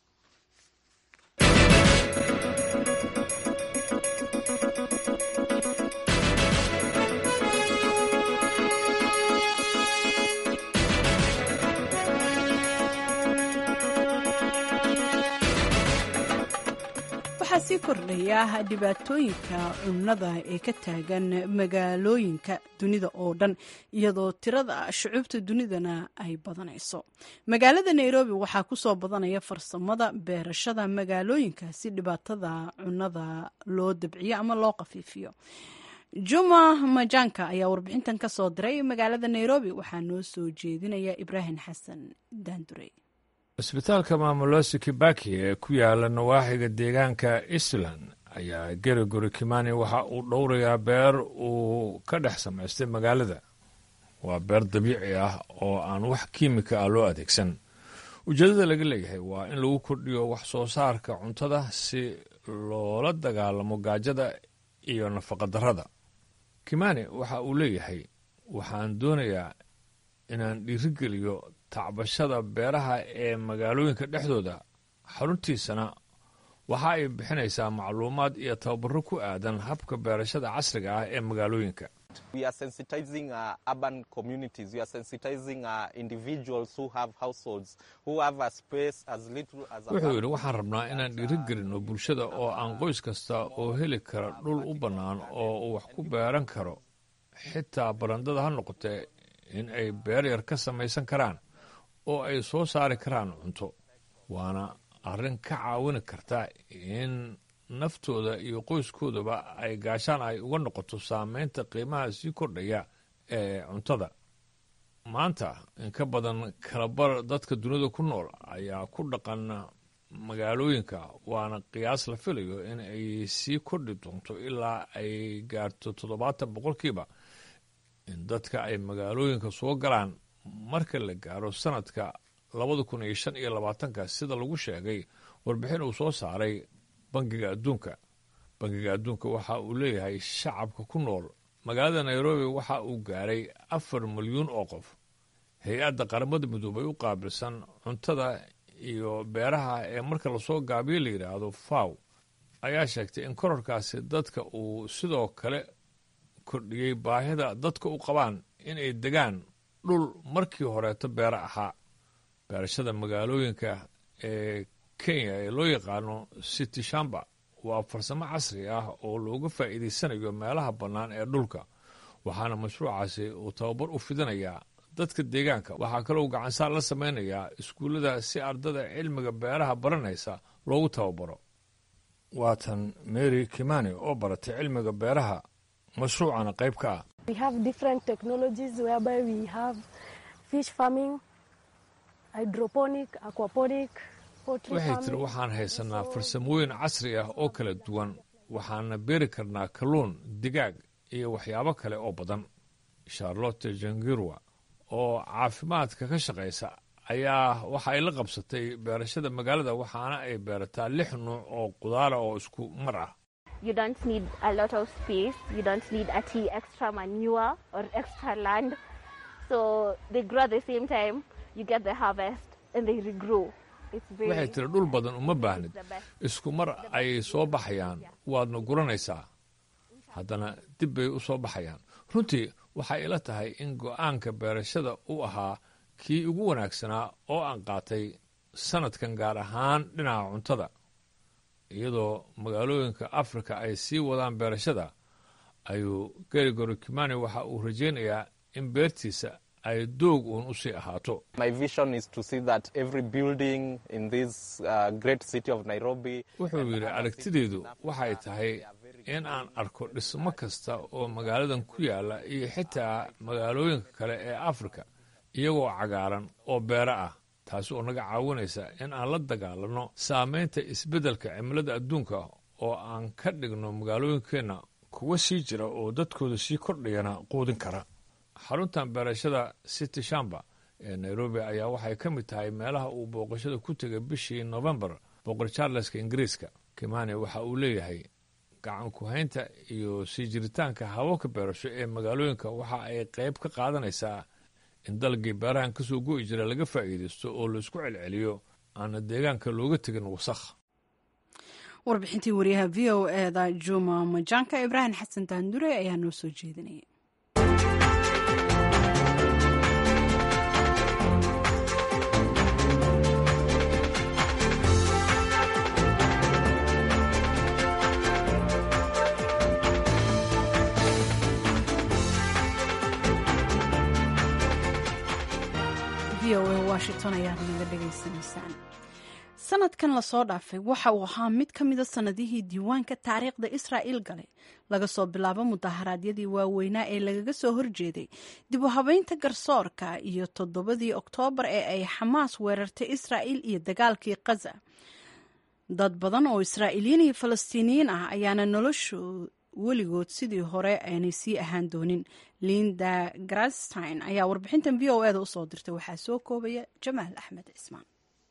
waxaa sii kordhaya dhibaatooyinka cunnada ee ka taagan magaalooyinka dunida oo dhan iyadoo tirada shucuubta dunidana ay badanayso magaalada nairobi waxaa kusoo badanaya farsamada beerashada magaalooyinka si dhibaatada cunnada loo dabciyo ama loo qafiifiyo juma majanka ayaa warbixintan ka soo diray magaalada nairobi waxaa noo soo jeedinaya ibraahim xasan daandurey cisbitaalka maamuloosi kibaki ee ku yaala nawaaxiga deegaanka eastland ayaa gerigori kimani waxa uu dhowrayaa beer uu ka dhex samaystay magaalada waa beer dabiici ah oo aan wax kiimika ah loo adeegsan ujeedada laga leeyahay waa in lagu kordhiyo wax soo saarka cuntada si loola dagaalamo gaajada iyo nafaqadarrada kimani waxa uu leeyahay waxaan doonayaa inaan dhiirigeliyo tacbashada beeraha ee magaalooyinka dhexdooda xaruntiisana waxa ay bixinaysaa macluumaad iyo tababaro ku aadan habka beerashada casriga ah ee magaalooyinka We are sensitizing uh, urban communities. We are sensitizing uh, individuals who have households, who have a space as little as a wuxuu yidhi waxaan rabnaa inaan dhiirigelinno bulshada oo aan qoys kasta oo heli kara dhul u bannaan oo uu wax ku beeran karo xitaa barandada ha noqotee in ay beer yar ka samaysan karaan oo ay soo saari karaan cunto waana arrin ka caawini karta in naftooda iyo qoyskoodaba ay gaashaan ay uga noqoto saameynta qiimaha sii kordhaya ee cuntada maanta in ka badan kalabar dadka dunida ku nool ayaa ku dhaqan magaalooyinka waana qiyaas la filayo in ay sii kordhi doonto ilaa ay gaarto toddobaatan boqolkiiba in dadka ay magaalooyinka soo galaan marka la gaaro sanadka labada kun iyo shan iyo labaatanka sida lagu sheegay warbixin uu soo saaray bangiga adduunka bangiga adduunka waxa uu leeyahay shacabka ku nool magaalada nairobi waxa uu gaaray afar milyuun oo qof hay-adda qaramada midoobay u qaabilsan cuntada iyo beeraha ee marka lasoo gaabiyo la yidhaahdo faw ayaa sheegtay in korarkaasi dadka uu sidoo kale kordhiyey baahida dadka u qabaan inay degaan dhul markii horeeto beero ahaa beerashada magaalooyinka ee kenya ee loo yaqaano city shamba waa farsamo casri ah oo looga faa'iidaysanayo meelaha bannaan ee dhulka waxaana mashruucaasi uu tababar u fidinayaa dadka deegaanka waxaa kaloo gacansaar la samaynayaa iskuullada si ardada cilmiga beeraha baranaysa loogu tababaro waatan mary kimani oo baratay cilmiga beeraha mashruucana qayb ka ah We have different technologies whereby we have fish farming, hydroponic, aquaponic, poultry waxay farming. tiri waxaan haysanaa farsamooyin casri ah oo kala duwan waxaana beeri karnaa kalluun digaag iyo waxyaabo kale oo badan charlotte jangirwa oo caafimaadka ka shaqaysa ayaa waxa ay la qabsatay beerashada magaalada waxaana ay beerataa lix nuuc oo qudaara oo isku mar ah You don't need a lot of space. You don't need actually extra manure or extra land. So they grow at the same time. You get the harvest and they regrow. It's very. waxay tiri dhul badan uma baahnid It's the best. isku mar ayay soo baxayaan waadna guranaysaa haddana dib bay u soo baxayaan runtii waxay ila tahay in go'aanka beerashada uu ahaa kii ugu wanaagsanaa oo aan qaatay sanadkan gaar ahaan dhinaca cuntada iyadoo magaalooyinka afrika ay sii wadaan beerashada ayuu gerigori kimani waxa uu rajaynayaa in beertiisa ay doog uun u sii ahaato My vision is to see that every building in this uh, great city of Nairobi. wuxuu yidhi aragtideydu waxay tahay in aan arko dhismo kasta oo magaaladan ku yaala iyo xitaa magaalooyinka kale ee afrika iyagoo cagaaran oo beero ah taasi oo naga caawinaysa in aan la dagaalanno saamaynta isbeddelka cimilada adduunka oo aan ka dhigno magaalooyinkeenna kuwa sii jira oo dadkooda sii kordhayana quudin kara xaruntan beerashada city shamba ee nairobi ayaa waxay ka mid tahay meelaha uu booqashada ku tegay bishii novembar boqor charleska ingiriiska kimani waxa uu leeyahay gacan ku-haynta iyo sii jiritaanka hababka beerasho ee magaalooyinka waxa ay qayb ka qaadanaysaa in dalagii beerahan ka soo go'i jira laga faa'iidaysto oo laisku celceliyo aana deegaanka looga tegin wasakh warbixintii wariyaha v o eda juma majanka ibraahim xasan daandure ayaa noo soo jeedinaya v o a washington ayaad naga dhegaysanaysaan sanadkan lasoo dhaafay waxa uu ahaa mid ka mida sanadihii diiwaanka taariikhda israa'iil galay laga soo bilaabo mudaharaadyadii waaweynaa ee lagaga soo horjeeday dib u habeynta garsoorka iyo toddobadii oktoobar ee ay xamaas weerartay israa'iil iyo dagaalkii kaza dad badan oo israa'iiliyiin iyo falastiiniyiin ah ayaana noloshu weligood sidii hore aanay sii ahaan doonin linda grasstein ayaa warbixintan v o eda usoo dirtay waxaa soo koobaya jamaal axmed cismaan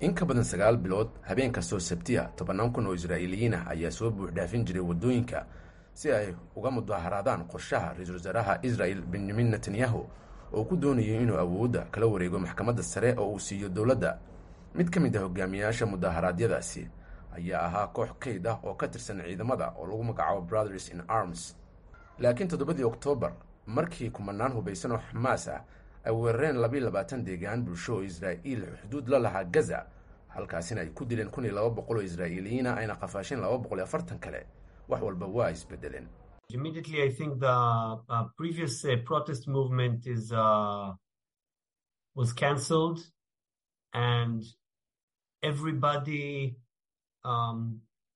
in ka badan sagaal bilood habeen kastoo sabtiya tobannaan kun oo israa'iiliyiin ah ayaa soo buuxdhaafin jiray waddooyinka si ay uga mudaharaadaan qorshaha ra-iisul wasaaraha israel benyamin netanyahu oo ku doonayay inuu awoodda kala wareego maxkamadda sare oo uu siiyo dowladda mid ka mid ah hogaamiyayaasha mudaharaadyadaasi ayaa ahaa koox kayd ah oo ka tirsan ciidamada oo lagu magacaabo brothers in arms laakiin toddobadii oktoobar markii kumanaan hubaysan oo xamaas ah ay weerareen labayo labaatan deegaan bulsho oo israa'iil xuduud la lahaa gaza halkaasina ay ku dileen kun iyo laba boqol oo israa'iiliyiina ayna qafaasheen laba boqol iyo afartan kale wax walba waa isbedeleen Immediately, I think the uh, previous uh, protest movement is uh, was cancelled, and everybody. Um,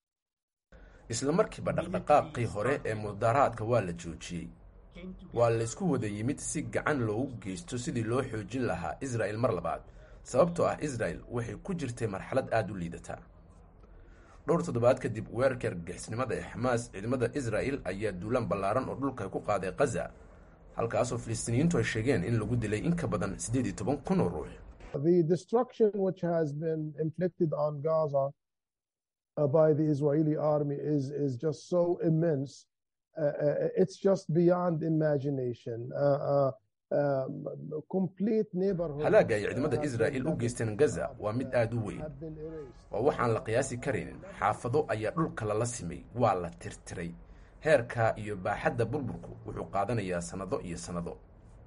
isla markiiba dhaqdhaqaaqii hore ee mudaharaadka waa la joojiyey waa laysku wada yimid si gacan loogu geysto sidii loo xoojin lahaa israa'el mar labaad sababtoo ah isra'el waxay ku jirtay marxalad aada u liidata dhowr toddobaad kadib weerarkii argagixisnimada ee xamaas ciidamada israa'el ayaa duulaan ballaaran oo dhulka ku qaaday khaza halkaasoo filistiiniyiintu ay sheegeen in lagu dilay in ka badan siddeed iyo toban kun oo ruux The destruction which has been inflicted on Gaza uh, by the Israeli army is, is just so immense. Uh, uh, it's just beyond imagination. Uh, uh, um, complete neighborhood. halaagga ay ciidamada israa'il u geysteen gaza waa mid aada u weyn waa waxaan la qiyaasi karaynin xaafado ayaa dhulka lala simay waa la tirtiray heerka iyo baaxadda burburku wuxuu qaadanayaa sannado iyo sannado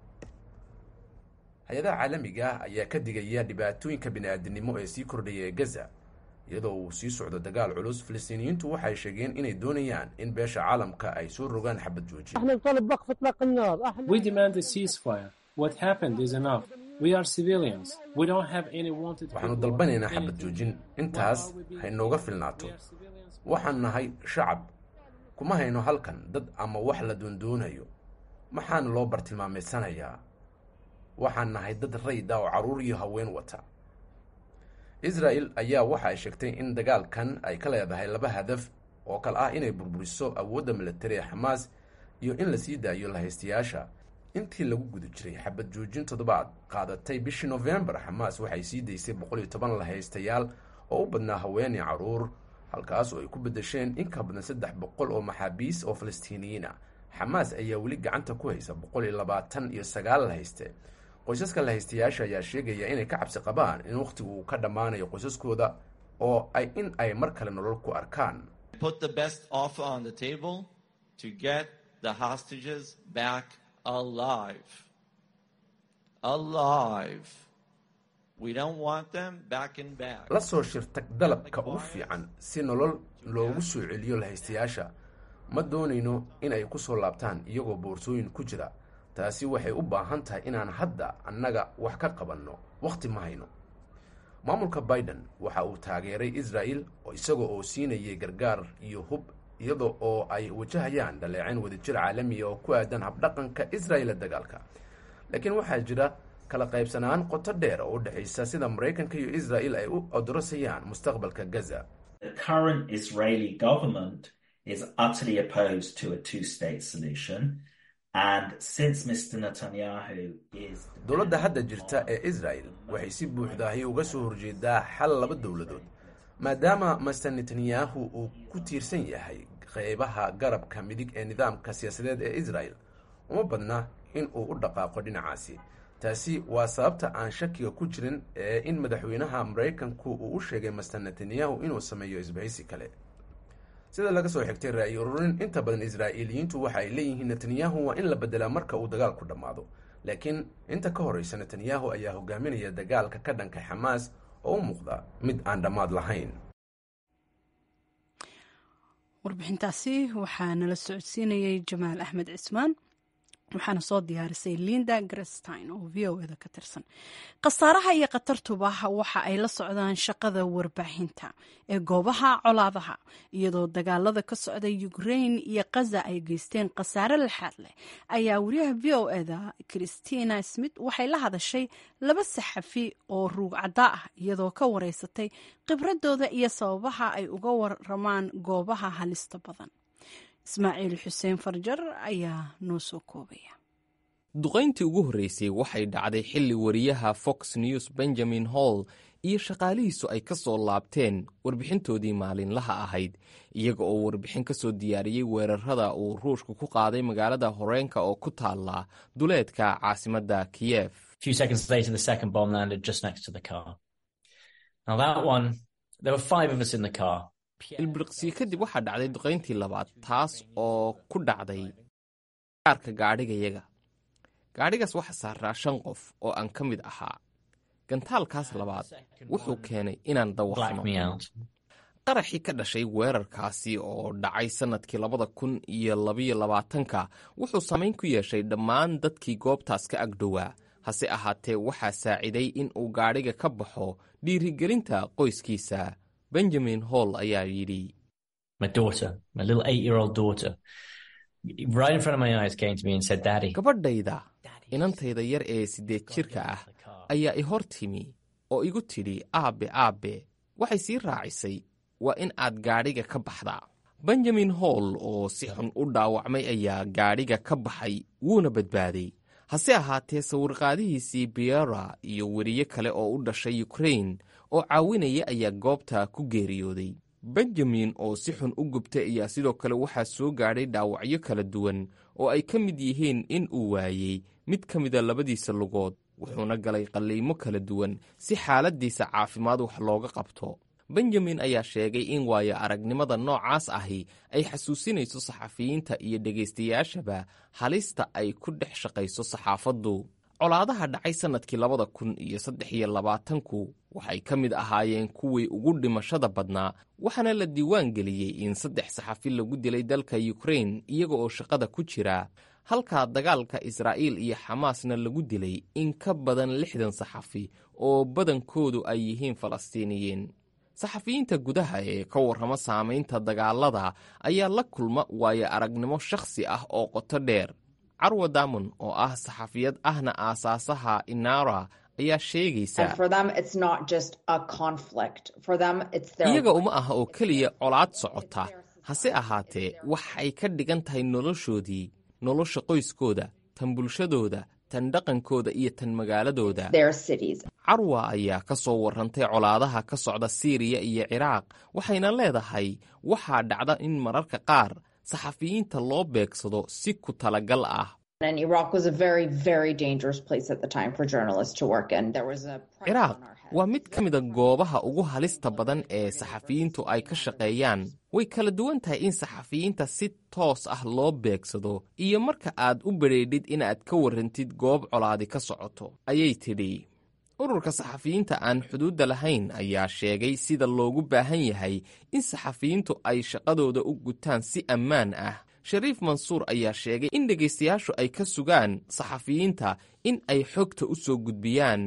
hay-adaha caalamiga ah ayaa ka digaya dhibaatooyinka bini-aadinimo ee sii kordhaya ee gaza iyadoo uu sii socdo dagaal culus filistiiniyiintu waxay sheegeen inay doonayaan in beesha caalamka ay soo rogaan xabad joojin احنا نطالب وقف اطلاق النار احنا We demand a ceasefire. What happened is enough. We are civilians. We don't have any wanted waxaanu people dalbanaynaa or xabad anything. joojin intaas haynooga filnaato waxaan nahay shacab kuma hayno halkan dad ama wax la doondoonayo maxaana loo bartilmaameedsanayaa waxaan nahay dad rayd ah oo carruur iyo haween wata israa'el ayaa waxa ay sheegtay in dagaalkan ay ka leedahay laba hadaf oo kale ah inay burburiso awoodda militari ee xamaas iyo in la sii daayo lahaystayaasha intii lagu guda jiray xabad joojin toddobaad qaadatay bishii nofembar xamaas waxay sii daysay boqol iyo toban lahaystayaal oo u badnaa haweenii carruur halkaas oo ay ku beddesheen in ka badan saddex boqol oo maxaabiis oo falastiiniyiin ah xamaas ayaa weli gacanta ku haysa boqol iyo labaatan iyo sagaal lahayste qoysaska lahaystayaasha ayaa sheegaya inay ka cabsi qabaan in wakhtigu uu ka dhammaanayo qoysaskooda oo ay in ay mar kale nolol ku arkaan put the best offer on the table to get the hostages back alive. Alive. We don't want them back in back. la soo shirtag dalabka ugu fiican si nolol loogu soo celiyo lahaystayaasha ma doonayno in ay ku soo laabtaan iyagoo boorsooyin ku jira taasi waxay u baahan tahay inaan hadda annaga wax ka qabanno wakhti ma hayno maamulka biden waxa uu taageeray israa'el oo isaga oo siinayay gargaar iyo hub iyada oo ay wajahayaan dhaleecayn wadajir caalamiya oo ku aadan habdhaqanka israa'el ee dagaalka laakiin waxaa jira kala qaybsanaan qoto dheer oo u dhexaysa sida maraykanka iyo israa'el ay u odorosayaan mustaqbalka gaza The current Israeli government is utterly opposed to a two state solution. And since Mr. Netanyahu is dowladda hadda jirta ee israel waxay si buuxdaahi uga soo horjeedaa xal laba dowladood maadaama master netanyahu uu ku tiirsan yahay qeybaha garabka midig ee nidaamka siyaasadeed ee israel uma badna in uu u dhaqaaqo dhinacaasi taasi waa sababta aan shakiga ku jirin ee in madaxweynaha maraykanku uu u sheegay master netanyahu inuu sameeyo isbahaysi kale sida laga soo xigtay ra'yi ururin inta badan israa'iiliyiintu waxa ay leeyihiin netanyahu waa in la beddelaa marka uu dagaalku dhammaado laakiin inta ka horreysa netanyahu ayaa hogaaminaya dagaalka ka dhanka xamaas oo u muuqda mid aan dhammaad lahayn warbixintaasi waxaa nala socodsiinayay jamaal axmed cismaan waxaana soo diyaarisay linda grestein oo v o eda ka tirsan khasaaraha iyo khatartuba waxa ay la socdaan shaqada warbaahinta ee goobaha colaadaha iyadoo dagaalada ka socda ukrain iyo kaza ay geysteen khasaare laxaad leh ayaa wariyaha v o eda christina smith waxay la hadashay laba saxafi oo ruug cadda ah iyadoo ka wareysatay khibradooda iyo sababaha ay uga waramaan goobaha halista badan ismaaciil xuseen farjar ayaa noo soo koobaya duqayntii ugu horreysay waxay dhacday xilli wariyaha fox news benjamin hall iyo shaqaalihiisu ay ka soo laabteen warbixintoodii maalinlaha ahayd iyaga oo warbixin ka soo diyaariyey weerarada uu ruushku ku qaaday magaalada horeenka oo ku taalla duleedka caasimadda kiyef ilbiriqsiyo kadib waxaa dhacday duqayntii labaad taas oo ku dhacday gaarka gaadhigayaga gaadhigaas waxaa saaraa shan qof oo aan ka mid ahaa gantaalkaas labaad wuxuu keenay inaan dawaqno qaraxii ka dhashay weerarkaasi oo dhacay sannadkii labada kun iyo labayo labaatanka wuxuu saamayn ku yeeshay dhammaan dadkii goobtaas ka agdhowaa hase ahaatee waxaa saaciday in uu gaadhiga ka baxo dhiirigelinta qoyskiisa benjamin hall ayaa yidhi gabadhayda inantayda yar ee siddeed jirka ah ayaa i hor timi oo igu tidhi aabbe aabbe waxay sii raacisay waa in aad gaadhiga ka baxdaa benjamin hall oo si xun u dhaawacmay ayaa gaadhiga ka baxay wuuna badbaaday hase ahaatee sawirqaadihiisii biera iyo weriye kale oo u dhashay ukrain oo caawinaya ayaa goobta ku geeriyooday benjamin oo si xun u gubtay ayaa sidoo kale waxaa soo gaadhay dhaawacyo kala duwan oo ay ka mid yihiin in uu waayey mid ka mida labadiisa lugood wuxuuna galay qalliimo kala duwan si xaaladdiisa caafimaad wax looga qabto benjamin ayaa sheegay in waayo aragnimada noocaas ahi ay xasuusinayso saxafiyiinta iyo dhegaystayaashaba halista ay ku dhex shaqayso saxaafaddu colaadaha dhacay sannadkii labada kun iyo saddex iyo labaatanku waxay ka mid ahaayeen kuwii ugu dhimashada badnaa waxaana la diiwaan geliyey in saddex saxafi lagu dilay dalka yukrain iyaga oo shaqada ku jira halka dagaalka israa'iil iyo xamaasna lagu dilay in ka badan lixdan saxafi oo badankoodu ay yihiin falastiiniyiin saxafiyiinta gudaha ee ka warrama saamaynta dagaalada ayaa la kulma waayo aragnimo shakhsi ah oo qoto dheer carwa damon oo ah saxafiyad ahna aasaasaha inara ayaa sheegaysa iyaga uma aha oo keliya colaad socota hase ahaatee waxay ka dhigan tahay noloshoodii nolosha qoyskooda tan bulshadooda tan dhaqankooda iyo tan magaaladooda carwa ayaa ka soo warrantay colaadaha ka socda siiriya iyo ciraaq waxayna leedahay waxaa dhacda in mararka qaar saxafiyiinta loo beegsado si ku talagal ah ciraaq waa mid ka mida goobaha ugu halista badan ee saxafiyiintu ay ka shaqeeyaan way kala duwan tahay in saxafiyiinta si toos ah loo beegsado iyo marka aad u badrheedhid inaad ka warrantid goob colaadi ka socoto ayay tidhi ururka saxafiyiinta aan xuduudda lahayn ayaa sheegay sida loogu baahan yahay in saxafiyiintu ay shaqadooda u gutaan si ammaan ah shariif mansuur ayaa sheegay in dhegaystayaashu ay ka sugaan saxafiyiinta in ay xogta u soo gudbiyaan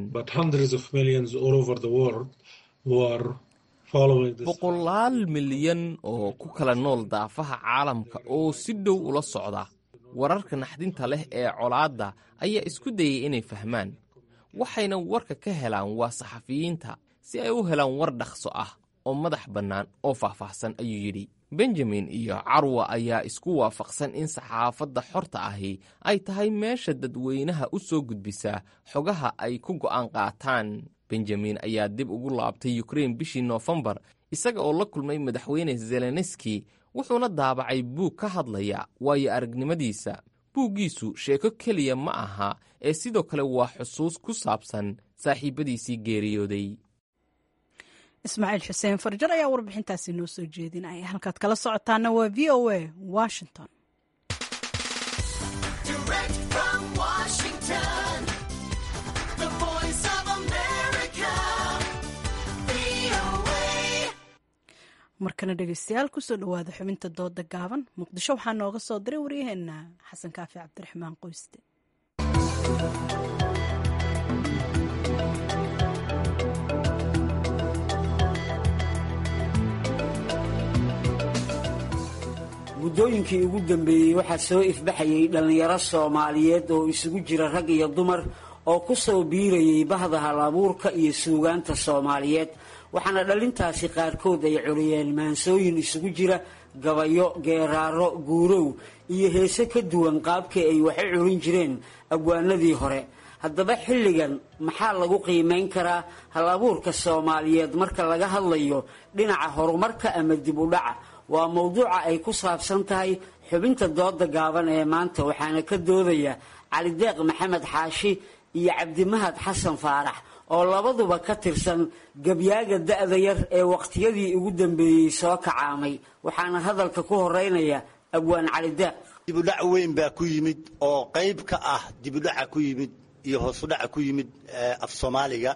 boqolaal milyan oo ku kala nool daafaha caalamka oo si dhow ula socda wararka naxdinta leh ee colaadda ayaa isku dayay inay fahmaan waxayna warka ka helaan waa saxafiyiinta si ay u helaan war dhaqso ah oo madax bannaan oo faahfaahsan ayuu yidhi benjamin iyo carwa ayaa isku waafaqsan in saxaafadda xorta ahi ay tahay meesha dadweynaha u soo gudbisa xogaha ay ku go'aan qaataan benjamin ayaa dib ugu laabtay yukrain bishii noofembar isaga oo la kulmay madaxweyne zelenski wuxuuna daabacay buug ka hadlaya waayo aragnimadiisa buuggiisu sheeko keliya ma aha ee sidoo kale waa xusuus ku saabsan saaxiibbadiisii geeriyooday ismaaciil xuseen farjar ayaa warbixintaasi noo soo jeedinaya halkaad kala socotaana waa v o a washington markana dhegeystayaal kusoo dhowaada xubinta dooda gaaban muqdisho waxaa nooga soo diray waryaheena xasan kaafi cabdiraxmaan qoyste muddooyinkii ugu dambeeyey waxaa soo ifbaxayay dhallinyaro soomaaliyeed oo isugu jira rag iyo dumar oo ku soo biirayay bahda hal-abuurka iyo suugaanta soomaaliyeed waxaana dhallintaasi qaarkood ay coliyeen maansooyin isugu jira gabayo geeraaro guurow iyo heese ka duwan qaabkii ay wax u culin jireen abwaanadii hore haddaba xilligan maxaa lagu qiimayn karaa hal abuurka soomaaliyeed marka laga hadlayo dhinaca horumarka ama dib u dhaca waa mowduuca ay ku saabsan tahay xubinta dooda gaaban ee maanta waxaana ka doodaya calideeq maxamed xaashi iyo cabdimahad xasan faarax oo labaduba ka tirsan gabyaaga da'da yar ee waqtiyadii ugu dambeeyey soo kacaamay waxaana hadalka ku horeynaya abwaan calideeq dibudhac weyn baa ku yimid oo qayb ka ah dibudhaca ku yimid iyo hoosudhaca ku yimid af soomaaliga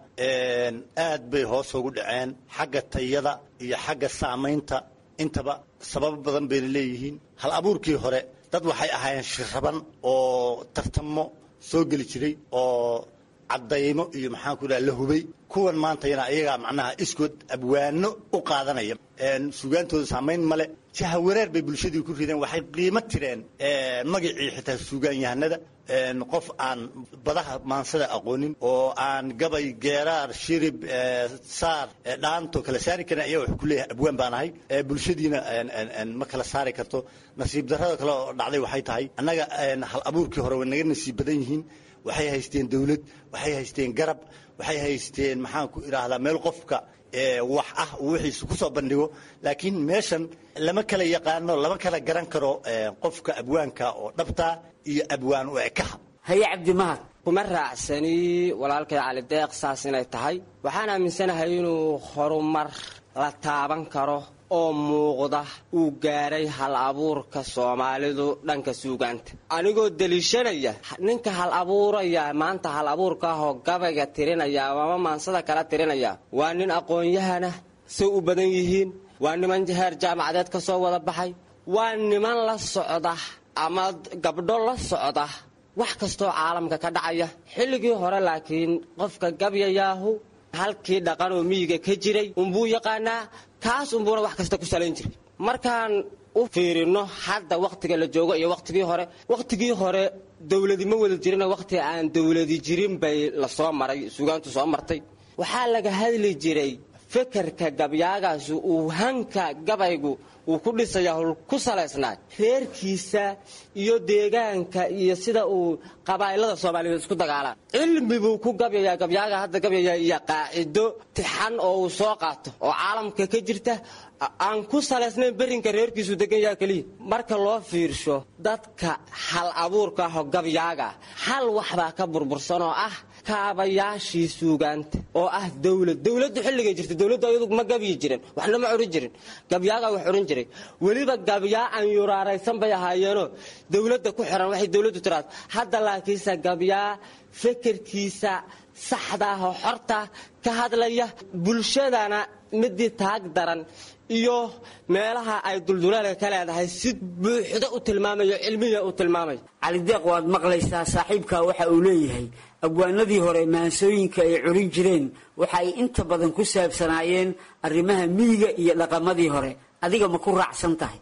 aad bay hoos ugu dhaceen xagga tayada iyo xagga saamaynta intaba sababo badan bayna leeyihiin hal abuurkii hore dad waxay ahaayeen shiraban oo tartamo soo geli jiray oo caddaymo iyo maxaan ku dhaha la hubay kuwan maantayana iyagaa macnaha iskood abwaano u qaadanaya suugaantooda saamayn male jaha wareer bay bulshadii ku rideen waxay qiimo tireen magacii xitaa suugaanyahanada qof aan badaha maansada aqoonin oo aan gabay geeraar shirib saar dhaanto kala saari karin ayaa wax ku leeyahay abwaan baan ahay bulshadiina ma kala saari karto nasiib darrada kale oo dhacday waxay tahay annaga hal abuurkii hore way naga nasiib badan yihiin waxay haysteen dawlad waxay haysteen garab waxay haysteen maxaan ku idhaahdaa meel qofka wax ah uu wixiisa ku soo bandhigo laakiin meeshan lama kala yaqaano lama kala garan karo qofka abwaanka oo dhabta iyo abwaan u ekaha haye cabdimahad kuma raacsani walaalkay cali deeq saas inay tahay waxaan aaminsanahay inuu horumar la taaban karo oo muuqda uu gaaray hal abuurka soomaalidu dhanka suugaanta anigoo deliishanaya ninka hal abuuraya maanta hal abuurka ahoo gabayga tirinaya ama maansada kala tirinaya waa nin aqoon-yahana say u badan yihiin waa niman heer jaamacadeed ka soo wada baxay waa niman la socda ama gabdho la socda wax kastoo caalamka ka dhacaya xilligii hore laakiin qofka gabyayaahu halkii dhaqan oo miyiga ka jiray unbuu yaqaanaa kaas unbuuna wax kasta ku salayn jiray markaan u fiirino hadda wakhtiga la joogo iyo wakhtigii hore wakhtigii hore dawladi ma wada jirina wakhti aan dawladi jirin bay la soo maray suugaantu soo martay waxaa laga hadli jiray fekerka gabyaagaasi uu hanka gabaygu uu ku dhisayaa hul ku salaysnaa reerkiisa iyo deegaanka iyo sida uu qabaa'ilada soomaaliyeed isku dagaalaan cilmi buu ku gabyayaa gabyaaga hadda gabyayaa iyo qaacido tixan oo uu soo qaato oo caalamka ka jirta aan ku salaysnayn berrinka reerkiisu degan yaha keliya marka loo fiirsho dadka hal abuurka ahoo gabyaaga hal waxbaa ka burbursan oo ah kaabayaashii suugaanta oo ah dawlad dawladdu xilligay jirta dawladdu ayadu ma gabyi jirin waxna ma curin jirin gabyaagaa wax curin jiray weliba gabyaa aan yuraaraysan bay ahaayeenoo dawladda ku xiran waxay dawladdu tiraado hadda laakiinse gabyaa fekerkiisa saxdaah oo xorta ka hadlaya bulshadana midii taag daran iyo meelaha ay duldulaalka ka leedahay si buuxda u tilmaamayo cilmiya u tilmaamayo calideeq waad maqlaysaa saaxiibkaa waxa uu leeyahay abwaanadii hore maansooyinka ay curin jireen waxa ay inta badan ku saabsanaayeen arrimaha miyiga iyo dhaqamadii hore adiga ma ku raacsan tahay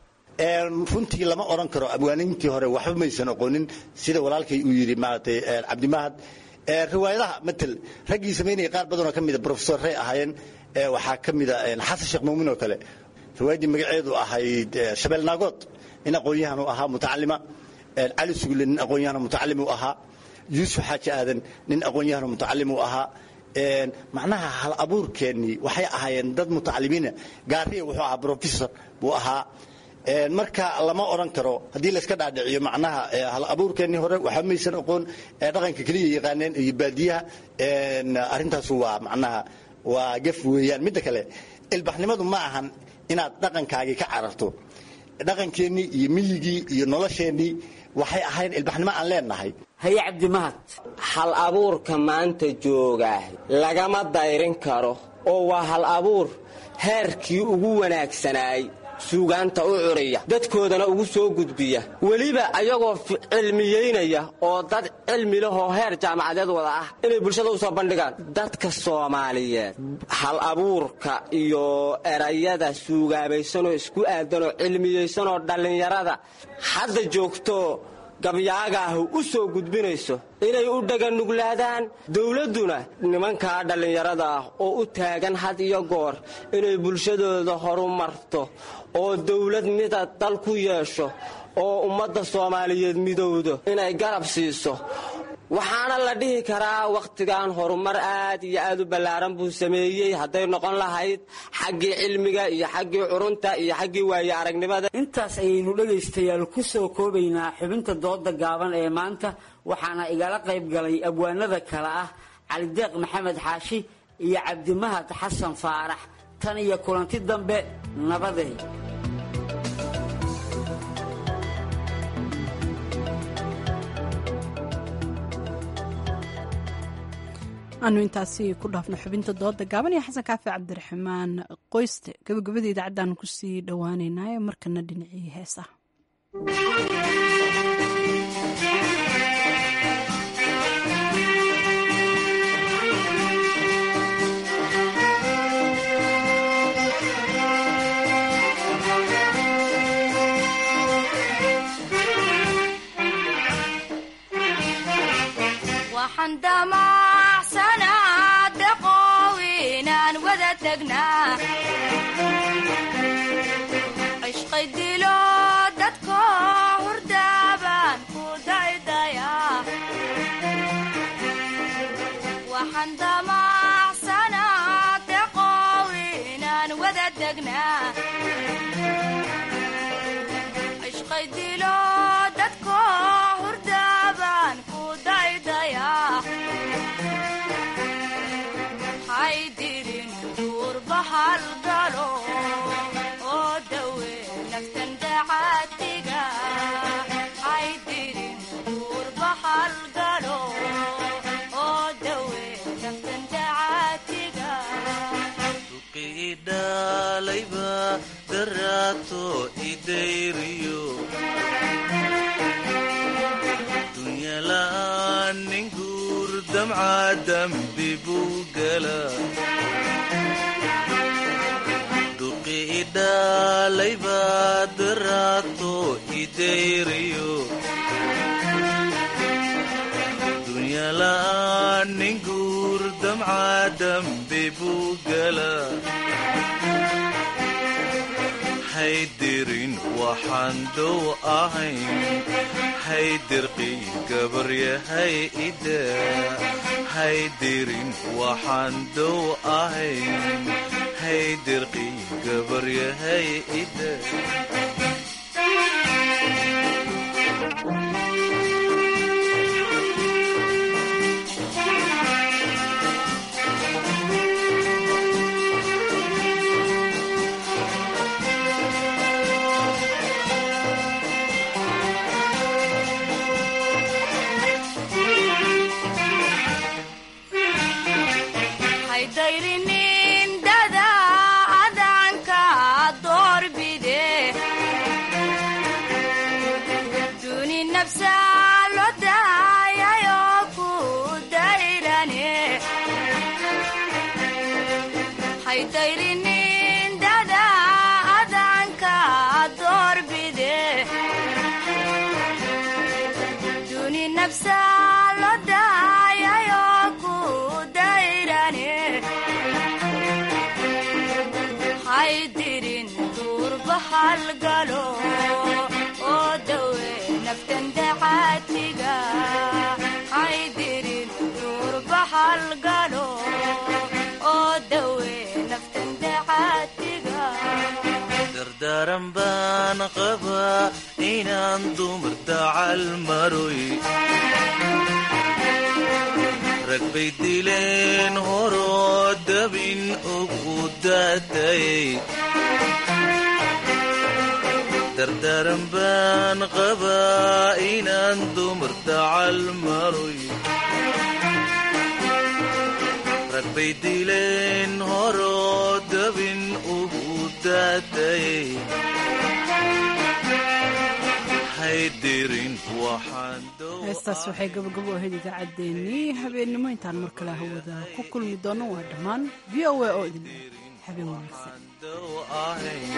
runtii lama odhan karo abwaaniintii hore waxba maysan aqoonin sida walaalkay uu yidhi maaragtay cabdimahad riwaayadaha matel raggii samaynaya qaar badanoo ka mida profesor rey ahaayeen waxaa ka mida xasan sheekh muumin oo kale riwaayaddii magaceedu ahayd shabeel naagood nin aqoon-yahan u ahaa mutacalima cali sugle nin aqoon-yahan mutacalim u ahaa yuusuf xaaji aadan nin aqoon-yahan mutacalim u ahaa macnaha hal abuurkeennii waxay ahaayeen dad mutacalimiina gaariya wuxuu ahaa professor buu ahaa marka lama odhan karo haddii layska dhaadhiciyo macnaha hal abuurkeennii hore waxba maysan aqoon dhaqanka keliya yaqaaneen iyo baadiyaha arrintaasu waa macnaha waa gaf weeyaan midda kale ilbaxnimadu ma ahan inaad dhaqankaagii ka cararto dhaqankeennii iyo miyigii iyo nolosheennii waxay ahayn ilbaxnimo aan leenahay haye cabdimahad hal abuurka maanta joogaa lagama dayrin karo oo waa hal abuur heerkii ugu wanaagsanaay suugaanta u curiya dadkoodana ugu soo gudbiya weliba ayagoo cilmiyeynaya oo dad cilmi lahoo heer jaamacadeed wada ah inay bulshada u soo bandhigaan dadka soomaaliyeed hal abuurka iyo erayada suugaabaysanoo isku aadanoo cilmiyeysanoo dhallinyarada hadda joogto gabyaagaahu u soo gudbinayso inay u dhaganuglaadaan dowladduna nimankaa dhallinyarada ah oo u taagan had iyo goor inay bulshadooda horumarto oo dawlad mida dal ku yeesho oo ummadda soomaaliyeed midowdo inay garab siiso waxaana la dhihi karaa wakhtigan horumar aad iyo aad u ballaaran buu sameeyey hadday noqon lahayd xaggii cilmiga iyo xaggii curunta iyo xaggii waaye aragnimada intaas ayaynu dhegaystayaal ku soo koobaynaa xubinta dooda gaaban ee maanta waxaana igala qayb galay abwaanada kale ah calideeq maxamed xaashi iyo cabdimahad xasan faarax tan iyo kulanti dambe nabadeed aanu intaasi ku dhaafno xubinta dooda gaaban iyo xasan kaafi cabdiraxmaan qoyste gabagabada idaacaddaanu kusii dhowaaneynaayo markana dhinacii heesaha waxaan damacsanaa deqow inaan wada tagnaa cishqay dilo dadko hurdaabaan ku daydayaa waxaan damacsanaa deqow inaan wada tagnaa cishqay dilo dadko hurdaabaan ku daydayaa haydirin duurbahal galo oo dawe naftan dacaatiga haydirin duurbahal galo oo dawe naftan dacaatiga idhalayba daraato idayriyo dunyala'aan nin guur damca dambi buu gala duqi idhalayba daraato idayriyo dunyala'aan nin guur damca dambi buu gala haydirin waxaan dow ahayn haydirqii gabaryahay ida haydirin waxaan dow ahayn haydirqii gabaryahay ida haydayrinin dada adanka doorbide duni nafsa lo daayayo ku dayrane haydayrinin dada adanka doorbide duni nafsa lo daayayo ku dayrane haydirin duurbahal galo oo dawe naftan dacaatiga haydirin duurbahal galo oo dawe naftan dacaatiga dardaaran baan qabaa inaan dumar dacal maroy rag bay dileen horoo dabin ugu daatayay dardaaran baan qabaa inaan dumar dacal maroy rag bay dileen horoo dabin ugu daatayay haydirin waxaan heestaas waxay gabagabo ahayd idaacaddeenii habeennimo intaan mar kale hawada ku kulmi doono waa dhammaan v o a oo idin habeen wanaagsan